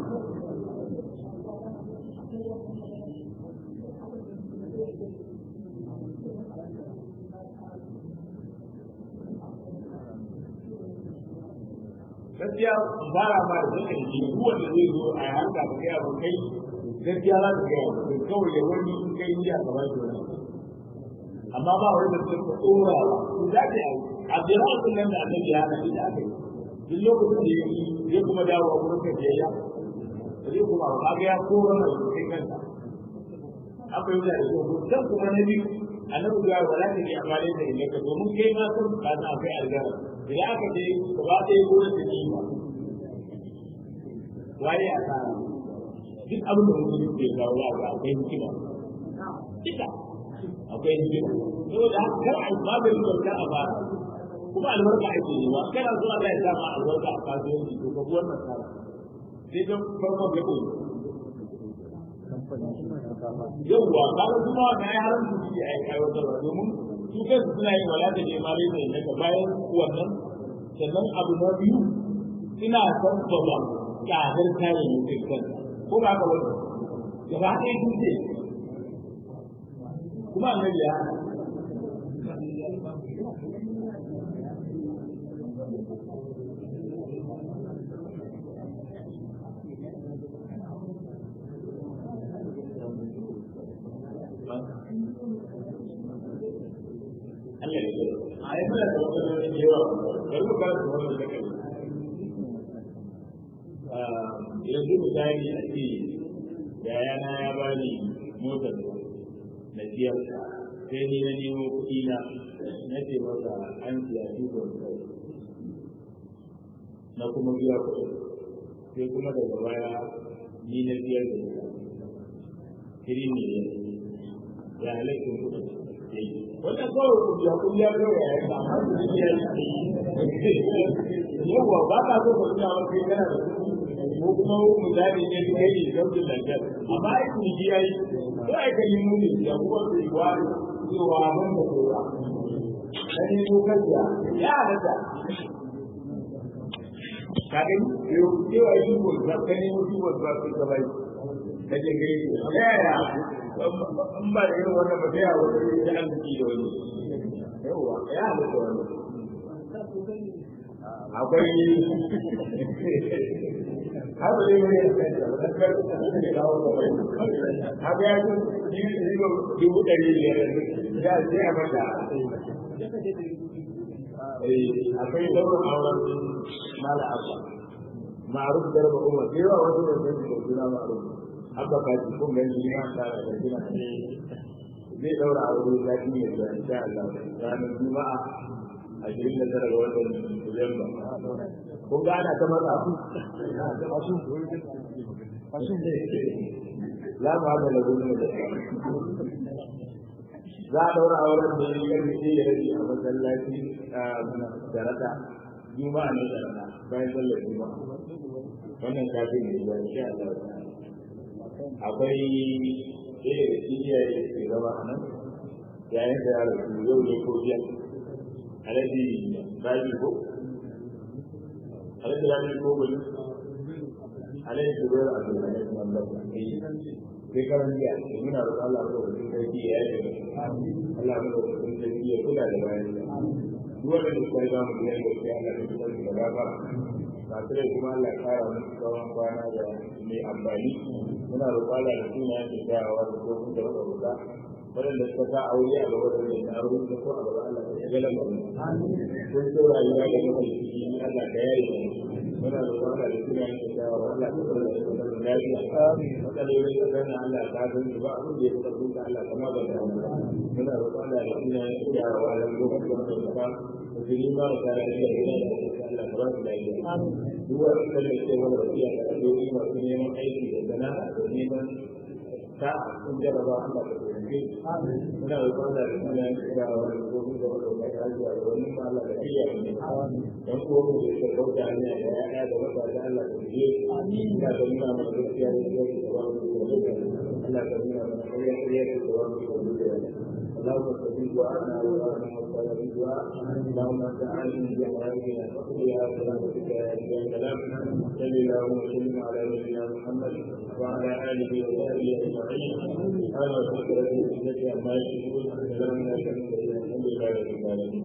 gaskiya ba ra ba da suka yi duk wanda zai zo a yi harka da kai abu kai gaskiya za ka gaya ba kawai ya wani in kai yi a gaba da wani amma ba wani da suka tsora ba su za ka yi a biyar wasu nan da annabi ya hana shi da aka yi duk lokacin da ya yi zai kuma dawo a wurin ka biyayya ba zai kuma ba ga ya kora mai kai kansa an bai da shi dan kuma na biyu annabi ya wala ta yi amale da ilaka domin kai ma sun ka san akwai algara idan aka je gaba ɗaya gurin da ni waye a tsara duk abin da mutum ke kawo ya ga akwai hikima duka akwai hikima saboda haka kar a ba da ribar a fara kuma albarka ake yi ba kana zuwa Allah ya sa ma albarka a kasuwanci to ka buwar nasara sai don farko ga ko yawwa kaga kuma na ya haramta shi a yi aiwatarwa domin su kansu suna yin wala da nema lai mai naka bayan wannan sannan abu na biyu ina son baba ƙadar kayayyakin kan ko ba ka wani gaba ɗaya sun ce kuma annabi ya Allah ya ce a yi mana da wata da yawa bari mu fara da wannan da kai yanzu misali a ce yayana ya bani motar na siyar sai ni na nemo kuɗi na na ce masa an siya tukon kai na kuma biya kuɗi sai kuma daga baya ni na biyar da ita kiri ne ya halittar kuɗi wannan kawai kuɗi kun ya kawai ya yi amma su ne ya yi yawa ba ka so ka tuna wani kai kana da kuɗi ko kuma misali ne su kai ne sautin lantar amma ai kun ji ai ko ai kan yi nuni da kuma su yi wani cewa ban da kowa dan yi dokar ya ya halatta ka gani yau cewa yi ko za ka nemo shi wasu ba su gaba yi ka je gari ya ya in ba da irin wannan ba sai a wani da an da wani yawa ya halatta wani akwai har da yau ne haka ya ce yi dubu ɗari biyar da sai a mata akwai daurin auren mala abba ma'aruf garba umar sai yawa wasu da sai da suna ma'aruf abba kaji kun gani ni ma tara da suna zai daura aure zafi ne da insha Allah ranar juma'a ashirin da tara ga watan Disamba. Kun ga ana ta maza su? La ba da lagu ne da Za a daura auren da ya yi sai ya rage a masallaci da rata juma'a ne da rana bayan sallar juma'a. Wannan kafin ne ba insha Allah. Akwai ɗaya da shi iyaye ke zama a nan yayin da ya rasu yau ne ko jiya alhaji baji ko alhaji baji ko gudu alhaji zubair abdulhamid mamlak sai karan jiya muna roƙon Allah ko da sarki ya yi Allah ko da sarki ya kula da bayan duk wanda da sai zamu yi da sai Allah ya sarki da gafara masu rai kuma Allah ya kara musu tsawon kwana da mai amfani muna roƙon Allah da sunayen da kyawawa da ko da roƙa waɗanda suka sa aure a gaba da mai aure da ko a gaba Allah ya ga lamarin kun so rayuwa da kuma ciki Allah ka yayi muna da wanda da suna yin da Allah ka fara da kuma lafiya matsalolin da kana Allah ka san su ba abin da ya fita kun Allah kama ba da muna da wanda da suna yin da wala lokacin da ka musulmi ba da lafiya da Allah ka ba su lafiya duk wanda da ke wani wasiya da addu'o'i masu neman aiki da sana'a da neman ta sun jaraba Allah ka taimake muna da kwanda da suna yin kira wa da gobe da wata mai hajiya da wani ma Allah da iya ne dan ko mu da kauta ne da ya da wata da Allah ka je ina da nuna mana gaskiya da yake da wani da Allah ka nuna mana kariya kariya da wani da اللهم استجب دعاءنا وارنا وقال بالدعاء اللهم انت عالم بحوائجنا فقضيها سلامتك يا اله الكلام صل اللهم وسلم على نبينا محمد وعلى اله وصحبه اجمعين سبحان ربك رب العزه عما يصفون وسلام على المرسلين الحمد لله رب العالمين